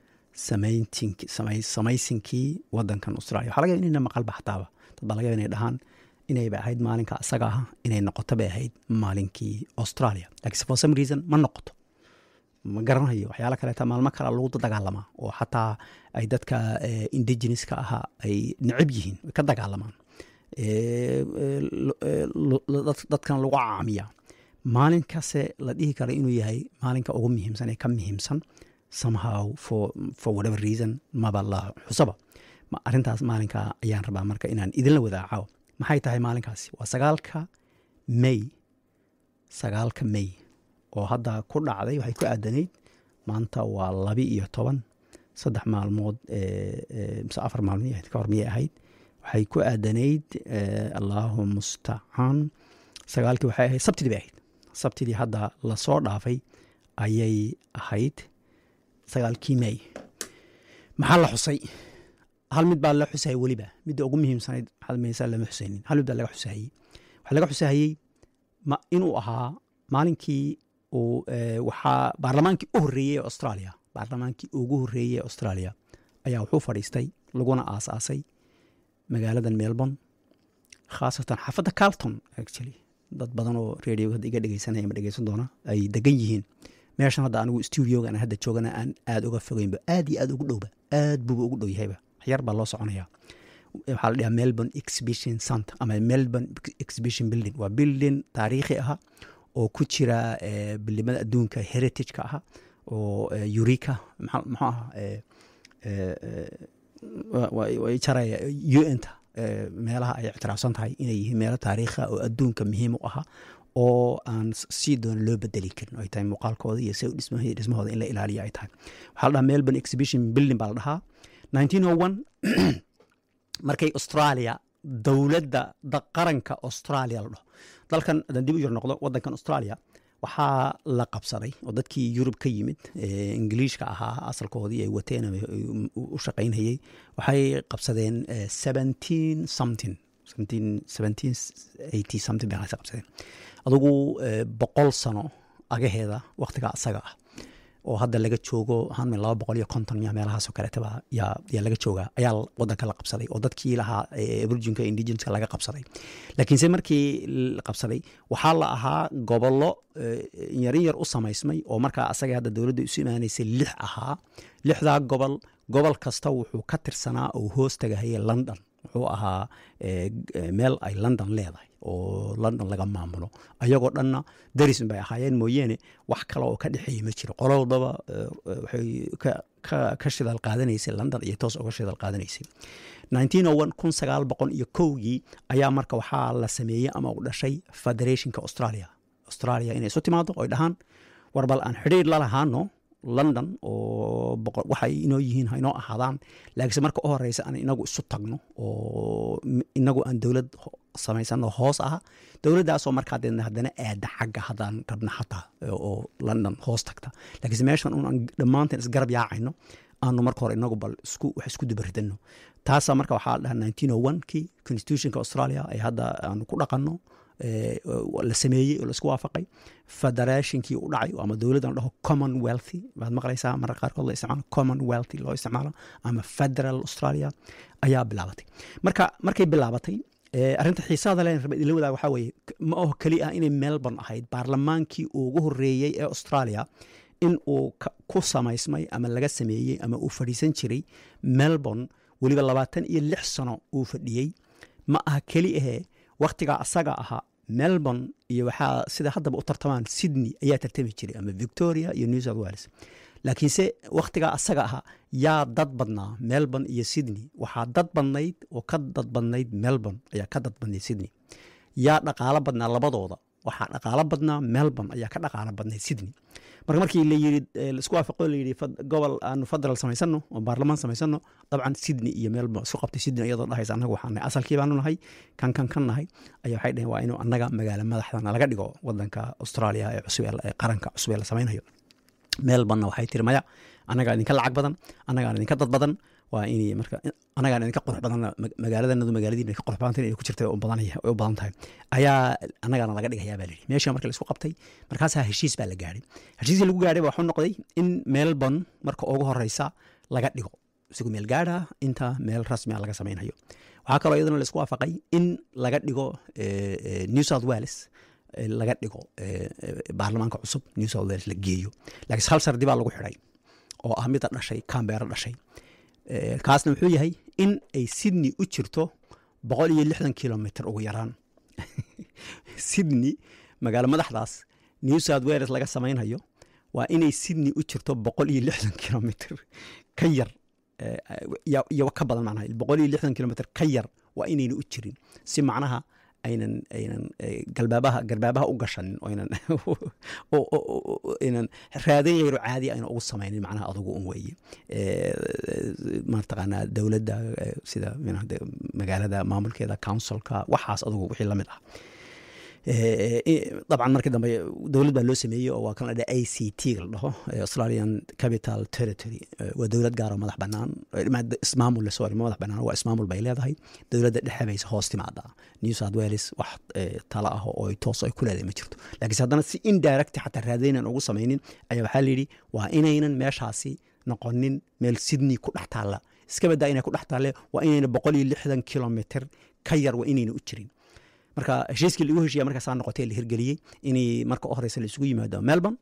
samaysinkii wadankan australia waxa laga yaaba inayna maqalba xataaba dad baa laga yaaba inay dhahaan inayba ahayd maalinka asaga ah inay noqoto bay ahayd maalinkii australia lakiinse for some reason ma noqoto ma garanayo waxyaala kaleeta maalmo kale lagu dagaalamaa oo xataa ay dadka indigeneska ahaa ay necab yihiin ka dagaalamaan dadkan lagu caamiya maalinkase la dhihi kara inuu yahay maalinka ugu muhiimsan ee ka muhiimsan somehow for, for whatever reason maba la xusaba arrintaas maalinka ayaan rabaa marka inaan idinla wadaaco maxay tahay maalinkaasi waa sagaalka may sagaalka may oo hadda ku dhacday waxay ku aadanayd maanta waa labi iyo toban saddex maalmood mise afar maalmo ahayd ka hor miyay ahayd waxay ku aadanayd allahu mustacaan sagaalkii waxay ahayd sabtidii bay ahayd sabtidii hadda lasoo dhaafay ayay ahayd sagaalkii may maxaa la xusay hal mid baa la xusayay weliba midda ugu muhiimsanayd masa lama xusaynin hal mid baa laga xusahayey waxaa laga xusahayey inuu ahaa maalinkii uu waxaa baarlamaankii u horreeyey ee australia baarlamaankii ugu horreeyey ee australia ayaa wuxuu fadhiistay laguna aasaasay magaaladan melbourne khaasatan xaafadda carlton actually dad badan oo radio hadda iga dhegeysanaya ma dhegeysan doona ay degan yihiin meeshan hadda anigu studioga aan hadda joogana aan aada uga fogeynba aad iyo aad ugu dhowba aad buuba ugu dhow yahayba waxyar baa loo soconaya waxaa la dhahaa melbourne exhibition center ama melbourne exhibition building waa building taariikhi aha oo ku jira bilimada adduunka heritage-ka aha oo eureka muxuu aha way jaraya u n ta meelaha ay ictiraafsan tahay inay yihiin meelo taariikha oo adduunka muhiim u aha oo aan sii doona loo bedeli karin ay tahay muuqaalkooda iyo se dhismahooda in la ilaaliyo ay tahay waxaa la dhahaa melbourne exhibition building baa la dhahaa nineteen o one markay australia dowladda qaranka australia la dhaho dalkan haddaan dib u yar noqdo wadankan australia waxaa la qabsaday oo dadkii yurub ka yimid ingiliishka ahaa asalkoodii ay wateen u shaqaynayey waxay qabsadeen seventeen something something bay qabsadeen adugu boqol sano agaheeda waktiga asaga ah oo hadda laga joogo hanmin laba boqol iyo konton miya meelahaasoo kaleetaba yaa laga joogaa ayaa wadanka la qabsaday oo dadkii lahaa virginka indigenska laga qabsaday laakiinse markii la qabsaday waxaa la ahaa gobollo yarin yar u samaysmay oo markaa asaga hadda dowladda isu imaanaysay lix ahaa lixdaa gobol gobol kasta wuxuu ka tirsanaa oo hoos tagahaya london wuxuu ahaa meel ay london leedahay oo london laga maamulo ayagoo dhanna darisun bay ahaayeen mooyeene wax kale oo ka dhexeeya ma jiro qolo walbaba waxay ka shidaal qaadanaysay london iyo toos uga shidaal qaadanaysay nineteen o one kun sagaal boqol iyo kowgii ayaa marka waxaa la sameeyey ama u dhashay federationka australia australia inay isu timaado oy dhahaan war bal aan xidhiir la lahaano london oo waxay inoo yihiin ha inoo ahaadaan laakiinse marka u horeysa aan inagu isu tagno oo inagu aan dowlad samaysano hoos aha dowladdaasoo markaa deedna haddana aada xagga haddaan rabna xataa oo london hoos tagta laakiinse meeshan unaan dhammaanteen isgarab yaacayno aanu marka hore inagu bal isku wax isku dubaridano taasa marka waxaa la dhahaa nineteen o one kii constitutionka australia ay hadda aanu ku dhaqanno la sameeyey oo laisku waafaqay federationkii u dhacay ama dowladdan la dhaho commonwealthy baad maqlaysaa marka qaarkood la isticmaalo commonwealthy loo isticmaalo ama federal australia ayaa bilaabatay marka markay bilaabatay arrinta xiisaada len raba idinla wadaag waxaa weeye ma aho keli ah inay melbourne ahayd baarlamaankii ugu horreeyey ee australia in uu ku samaysmay ama laga sameeyey ama uu fadhiisan jiray melbourne weliba labaatan iyo lix sano uu fadhiyey ma aha keli ahee wakhtigaa asaga ahaa melbourne iyo waxaa sida haddaba u tartamaan sydney ayaa tartami jiray ama victoria iyo new south wales laakiinse wakhtigaa asaga ahaa yaa dad badnaa melbourne iyo sydney waxaa dad badnayd oo ka dad badnayd melbourne ayaa ka dad badnayd sydney yaa dhaqaalo badnaa labadooda waxaa dhaqaalo badnaa melbourne ayaa ka dhaqaalo badnayd sydney marka markii layii laisku waafaqo layidhi gobol aanu federal samaysano oo baarlamaan samaysano dabcan sydney iyo melbourne isku qabtay sydney iyadoo dhahaysa annaga waxaan nahay asalkii baanu nahay kan kan kan nahay ayaa waxay dhaheen waa inuu annaga magaalo madaxdana laga dhigo wadanka australia ee cusub ee qaranka cusub ee la samaynayo melbourne waxay tiri maya annagaa idinka lacag badan annagaan idinka dad badan waa in marka annagaan idinka qurux badan magaaladanadu magaaladiina ka qurux badanta inay ku jirta u badan tahay ayaa annagaana laga dhigayaa baa layidhi meesha marka laisku qabtay markaasaa heshiis baa la gaadhay heshiiskii lagu gaadhay waxuu noqday in melbourne marka ugu horeysa laga dhigo isagu meel gaadha inta meel rasmia laga samaynayo waxaa kaloo iyadana laisku waafaqay in laga dhigo new south wales laga dhigo baarlamaanka cusub new south wales la geeyo laakiinse hal sardi baa lagu xidhay oo ah mida dhashay cambeero dhashay kaasna wuxuu yahay in ay sydney u jirto boqol iyo lixdan kilomitr ugu yaraan sydney magaalo madaxdaas new south wales laga samaynhayo waa inay sydney u jirto boqol iyo lixdan kilomitr ka yar iyo ka badan macnaha boqol iyo lixdan kilomitr ka yar waa inayna u jirin si macnaha aynan aynan galbaabaha garbaabaha u gashanin oynan aynan raadin yaro caadi aynan ugu samaynin macnaha adugu un weeye mataqaanaa dowladda sida magaalada maamulkeeda councilka waxaas adugu wixii lamid ah dabcan markii dambe dowlad baa loo sameeyey oo waa kan la dhaha a c t la dhaho australian capital territory waa dowlad gaaroo madax banaan ismaamul sorry madax banaan waa ismaamul bay leedahay dowladda dhexe bayse hoos timaadaa new south wales wax tala ah oo toos ay ku leedahay ma jirto laakiinse haddana si indirect xataa raadaynan ugu samaynin ayaa waxaa layidhi waa inaynan meeshaasi noqonin meel sydney ku dhex taalla iska badaa inay ku dhex taalle waa inayna boqol iyo lixdan kilomitr ka yar waa inayna u jirin marka heshiiskii lagu heshiya markaasaa noqotay la hirgeliyey inay marka u horeysa laisugu yimaado melbourne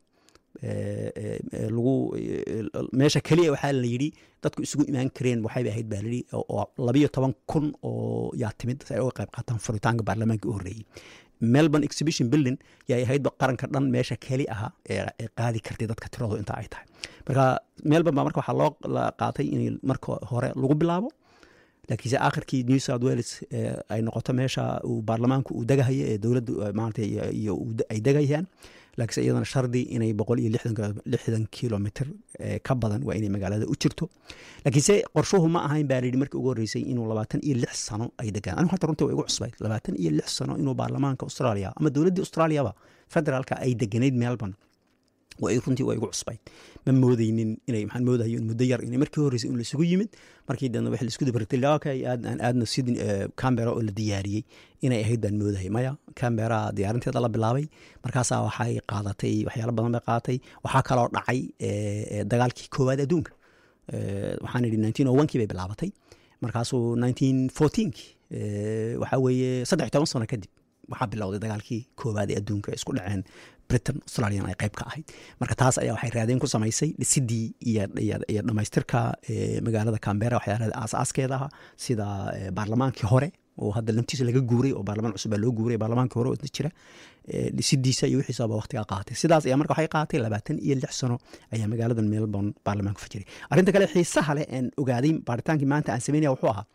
lagu meesha keliya waxaa la yidhi dadku isugu imaan kareen waxayba ahayd baa layidhi oo labayo toban kun oo yaa timid si ay uga qayb qaataan furitaanka baarlamaanka u horreeyey melbourne exhibition building yay ahaydba qaranka dhan meesha keli aha ee qaadi kartay dadka tiradooda intaa ay tahay marka melbourne baa marka waxaa loo la qaatay in marka hore lagu bilaabo laakiinse akhirkii new south wales ay noqoto meesha uu baarlamaanku uu degahayo ee dowladdu maarata iyo ay degayaan laakiinse iyadana shardi inay boqol iyo lixdan kilomitr ka badan waa inay magaalada u jirto laakiinse qorshuhu ma ahayn baa layidhi markii ugu horreysay inuu labaatan iyo lix sano ay degaan anigu hata runtii waa igu cusbayd labaatan iyo lix sano inuu baarlamaanka australia ama dowladdii australiaba federaalka ay deganayd melbourne way runtii waa igu cusbayd ma moodeynin inay maxaan moodayo in muddo yar inay markii horreysay in laisugu yimid markii dana wax laisku dabartay okay aad aan aadna sydney cambera oo la diyaariyey inay ahayd baan moodayay maya cambera diyaarinteeda la bilaabay markaasaa waxay qaadatay waxyaalo badan bay qaadatay waxaa kaloo dhacay dagaalkii koowaad adduunka waxaan idhi nineteen o onkii bay bilaabatay markaasuu nineteen fourteenki waxaa weeye saddex toban sano kadib waxaa bilowday dagaalkii koowaad ee adduunka isku dhaceen britain australian ay qayb ka ahayd marka taas ayaa waxay raadeen ku samaysay dhisidii iyo dhamaystirka magaalada cambera waxyaalaha aasaaskeeda aha sida baarlamaankii hore oo hadda laftiisa laga guuray oo baarlamaan cusub baa loo guuray baarlamaankii hore oo isna jira dhisidiisa iyo wixiisaba waqtigaa qaatay sidaas ayaa marka waxay qaatay labaatan iyo lix sano ayaa magaaladan melbourne baarlamaanku fajiray arrinta kale xiisaha leh aan ogaaday baaritaankii maanta aan sameynaya wuxuu ahaa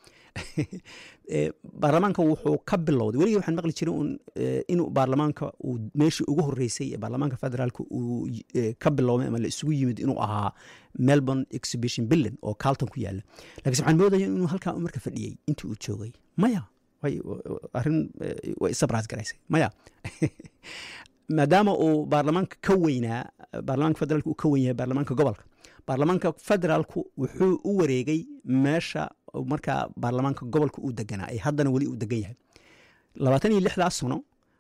baarlamaanka wuxuu ka bilowday weligii waxaan maqli jiray un inuu baarlamaanka uu meeshii ugu horreysay ee baarlamaanka federaalka uu ka biloomay ama la isugu yimid inuu ahaa melbourne exhibition building oo carlton ku yaala lakiinse waxaan moodaya inuu halkaa marka fadhiyey intii uu joogay maya way arrin way surprise garaysay maya maadaama uu baarlamaanka ka weynaa baarlamaanka federaalka uu ka weyn yahay baarlamaanka gobolka baarlamaanka federaalku wuxuu u wareegay meesha markaa baarlamaanka gobolka uu deganaa ee haddana weli uu degan yahay labaatan iyo lixdaas sano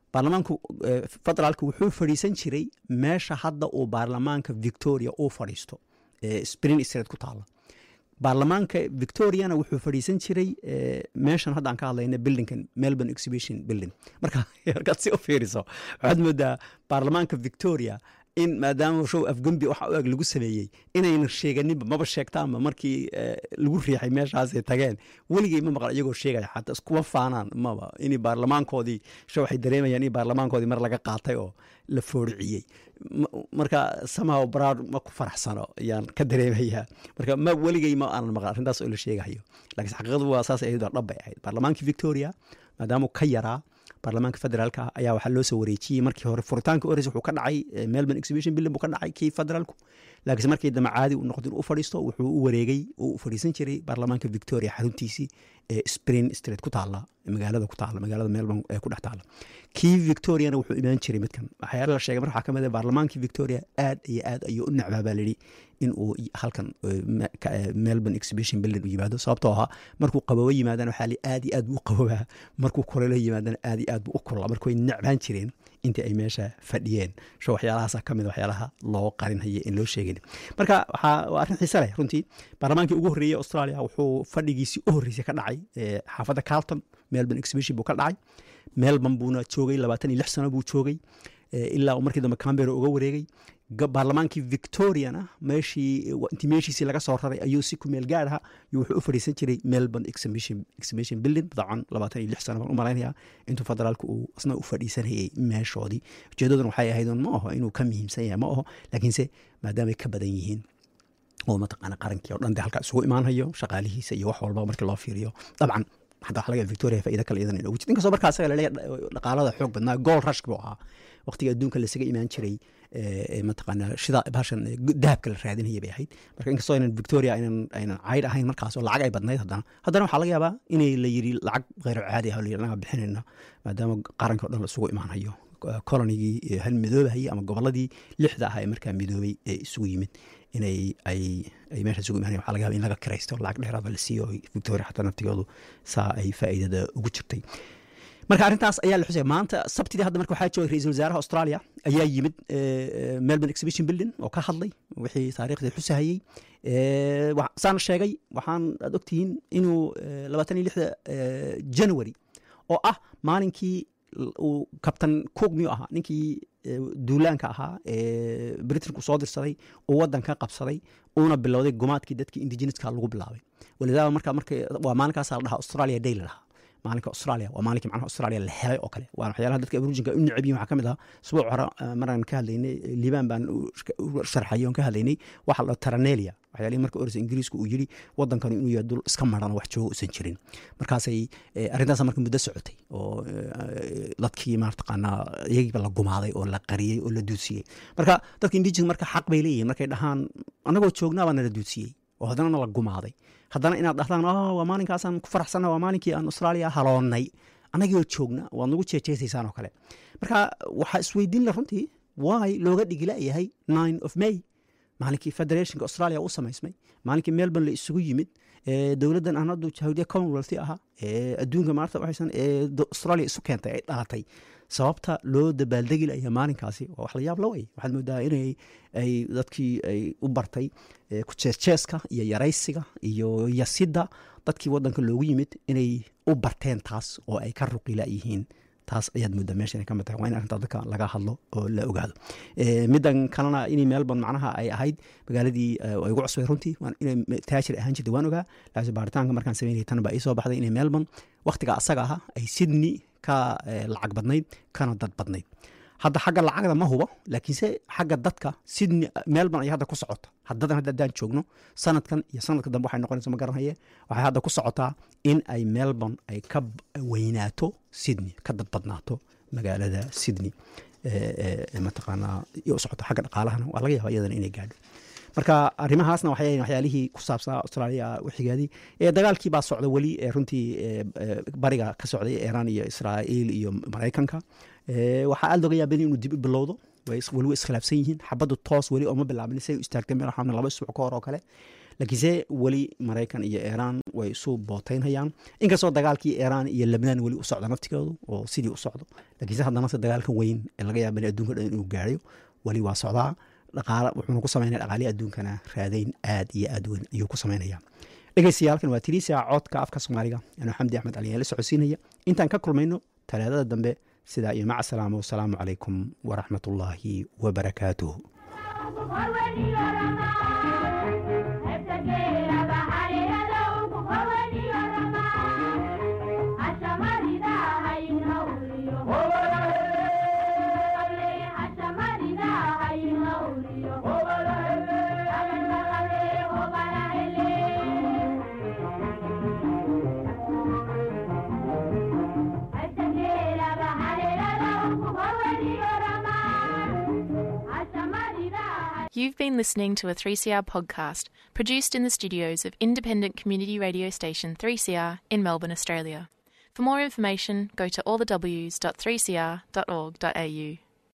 baarlamaanku federaalka wuxuu fadhiisan jiray meesha hadda uu baarlamaanka victoria uu fadhiisto spring street ku taala baarlamaanka victoriana wuxuu fadhiisan jiray meeshan hadda aan ka hadlayna buildingkan melbourne exhibition building marka markaad si u fiiriso waxaad moodaa baarlamaanka victoria in maadaama show afgembi waxa u eg lagu sameeyey inayna sheeganinba maba sheegtaanba markii lagu riixay meeshaasay tageen weligey ma maqal iyagoo sheegaya xataa iskuma faanaan maba in baarlamaankoodii sho waxay dareemayaan in baarlamaankoodii mar laga qaatay oo la fooriciyey marka somehow broud ma ku faraxsano ayaan ka dareemayaa marka ma weligey ma aanan maqal arrintaas oo la sheegayo laakiin xaqiiqadu waa saas ahayd dhab bay ahayd baarlamaankii victoria maadaamuu ka yaraa baarlamaanka federaalka ayaa waxaa loo soo wareejiyey markii hore furitaanka ores wuxuu ka dhacay melbourne exhibition building buu ka dhacay kii federaalku laakiinse markii dambe caadi uu noqdo inuu u fadhiisto wuxuu u wareegay oo u fadhiisan jiray baarlamaanka victoria xaruntiisii ee spring street ku taala magaalada ku taala magaalada melbourne ee ku dhex taala kii victoriana wuxuu imaan jiray midkan waxyaala la sheegay marka waxaa ka mid ah baarlamaankii victoria aad iyo aad ayuu u necbaa baa layidhi in uu halkan melbourne exhibition building u yimaado sababtoo ahaa markuu qaboobo yimaadana waxaa li aad iyo aad buu u qaboobaa markuu kulelo yimaadana aad iyo aad buu u kulaa marka way necbaan jireen intii ay meesha fadhiyeen sho waxyaalahaasa ka mid waxyaalaha loo qarinhaya in loo sheegin marka waxaa waa arrin xiise leh runtii baarlamaankii ugu horreeyey australia wuxuu fadhigiisii u horreysay ka dhacay xaafadda carlton melbourne exhibition buu ka dhacay melbourne buuna joogay labaatan iyo lix sano buu joogay ilaa uu markii dambe cambera uga wareegay baarlamaankii victoriana meeshii intii meeshiisii laga soo raray ayuu si ku meel gaar aha wuxuu u fadhiisan jiray melbourne exhibition building dabcan labaatan iyo lix sano baan u malaynayaa intuu federaalku uu isna u fadhiisanayay meeshoodii ujeedaduna waxay ahayd ma aho inuu ka muhiimsan yahay ma aho laakiinse maadaamay ka badan yihiin oo mataqaana qarankii oo dhan dee halkaa isugu imaanhayo shaqaalihiisa iyo wax walba markii loo fiiriyo dabcan xataa waxa laga victoria faa'iida kale iyadan inoogu jirta inkastoo markaa asaga laleeyahay dhaqaalada xoog badnaa gool rushk buu ahaa waqtiga adduunka lasaga imaan jiray mataqaana shida bahashan dahabka la raadinaya bay ahayd marka inkastoo aynan victoria aynan aynan cayd ahayn markaas oo lacag ay badnayd haddana haddana waxaa laga yaabaa inay la yiri lacag kheyro caadi ah oo la yiri anaga bixinayna maadaama qaranka o dhan la isugu imaanayo kolonigii hal midoobahayay ama gobolladii lixda ah ee markaa midoobay ee isugu yimid inay ay ay meesha isugu imaanayan waxa laga yaba in laga kiraysto lacag dheeraaba la siiyo victoria xataa naftigoodu saa ay faa'iidada ugu jirtay marka arrintaas ayaa la xusaya maanta sabtidii hadda marka waxaa joogay ra-iisul wasaaraha australia ayaa yimid melbourne exhibition building oo ka hadlay wixii taariikhdii xusahayey saana sheegay waxaan aad ogtihiin inuu labaatan iyo lixda january oo ah maalinkii uu kabtan cook miyuu ahaa ninkii duulaanka ahaa ee britanku soo dirsaday uu waddanka qabsaday uuna bilowday gumaadkii dadkii indigeneska lagu bilaabay walidaaba marka marka waa maalinkaasa la dhahaa australia day la dhahaa maalinka australia waa maalinkii macnaha australia la helay oo kale waana waxyaalaha dadka aborujinka u necab yihin waxaa ka mid ahaa usbuuc hore maraan ka hadlaynay liibaan baan u sharxayay oon ka hadlaynay waxa la taranelia waxyaalihii marka orisa ingiriisku uu yidhi waddankanu inuu yahay dul iska maran wax jooga uusan jirin markaasay arrintaas marka muddo socotay oo dadkii maartaqaanaa iyagiiba la gumaaday oo la qariyey oo la duudsiyey marka dadka indigenous marka xaq bay leeyihin markay dhahaan annagoo joognaa baa nala duudsiyey oo haddana nala gumaaday haddana inaad dhahdaan waa maalinkaasaan ku faraxsanna waa maalinkii aan australia haloonnay annagoo joogna waad nagu jeejeesaysaan oo kale marka waxaa isweydiin la runtii waay looga dhigila'yahay nine of may maalinkii federationka australia u samaysmay maalinkii melbourne la isugu yimid dowladdan aan haddu jahawdiya commonwealth ahaa ee adduunka maarta waxaysan ee australia isu keentay ay dhalatay sababta loo dabaaldegi laya maalinkaasi waa wax la yaab la wey waxaad moodaa inay ay dadkii ay u bartay ku jeesjeeska iyo yaraysiga iyo yasidda dadkii waddanka loogu yimid inay u barteen taas oo ay ka ruqila yihiin taas ayaad moodaa meesha inay ka mid tahay waa in arrintaa dadka laga hadlo oo la ogaado middan kalena inay melbourne macnaha ay ahayd magaaladii ay ugu cusbay runtii inay taajir ahaan jirtay waan ogaa laakiin baaritaanka markaan sameynayay tan baa ii soo baxday inay melbourne wakhtiga asaga ahaa ay sydney ka lacag badnayd kana dad badnayd hadda xagga lacagda ma hubo laakiinse xagga dadka sydney melbourne ayaa hadda ku socota haddadan hadda haddaan joogno sanadkan iyo sanadka dambe waxay noqonaysa ma garanhaye waxay hadda ku socotaa in ay melbourne ay ka weynaato sydney ka dad badnaato magaalada sydney mataqaanaa iyo u socoto xagga dhaqaalahana waa laga yaaba iyadana inay gaadho marka arrimahaasna waxay waxyaalihii ku saabsanaa australia wixigeedii dagaalkii baa socda weli runtii bariga ka socday iran iyo israa'iil iyo maraykanka waxaa aad looga yaabay inuu dib u bilowdo weli way iskhilaafsan yihiin xabaddu toos weli ooma bilaabin say u istaagtay meel waxaa laba isbuuc ka hor oo kale laakiinse weli maraykan iyo iiraan way isu booteynhayaan inkastoo dagaalkii iiraan iyo lebnaan weli u socdo naftigoodu oo sidii u socdo laakiinse haddana se dagaalkan weyn ee laga yaaba in adduunka dhan inuu gaarayo weli waa socdaa dhaqaala wuxuuna ku sameynaya dhaqaalihi adduunkana raadayn aad iyo aad weyn ayuu ku sameynaya dhegeystayaalkan waa tiriisa codka afka soomaaliga anuu xamdi axmed cali la socodsiinaya intaan ka kulmayno talaadada dambe sidaa iyo maca salaama wasalaamu calaykum waraxmatullaahi wabarakaatuh You've been listening to a 3CR podcast produced in the studios of independent community radio station 3CR in Melbourne, Australia. For more information, go to allthews.3cr.org.au.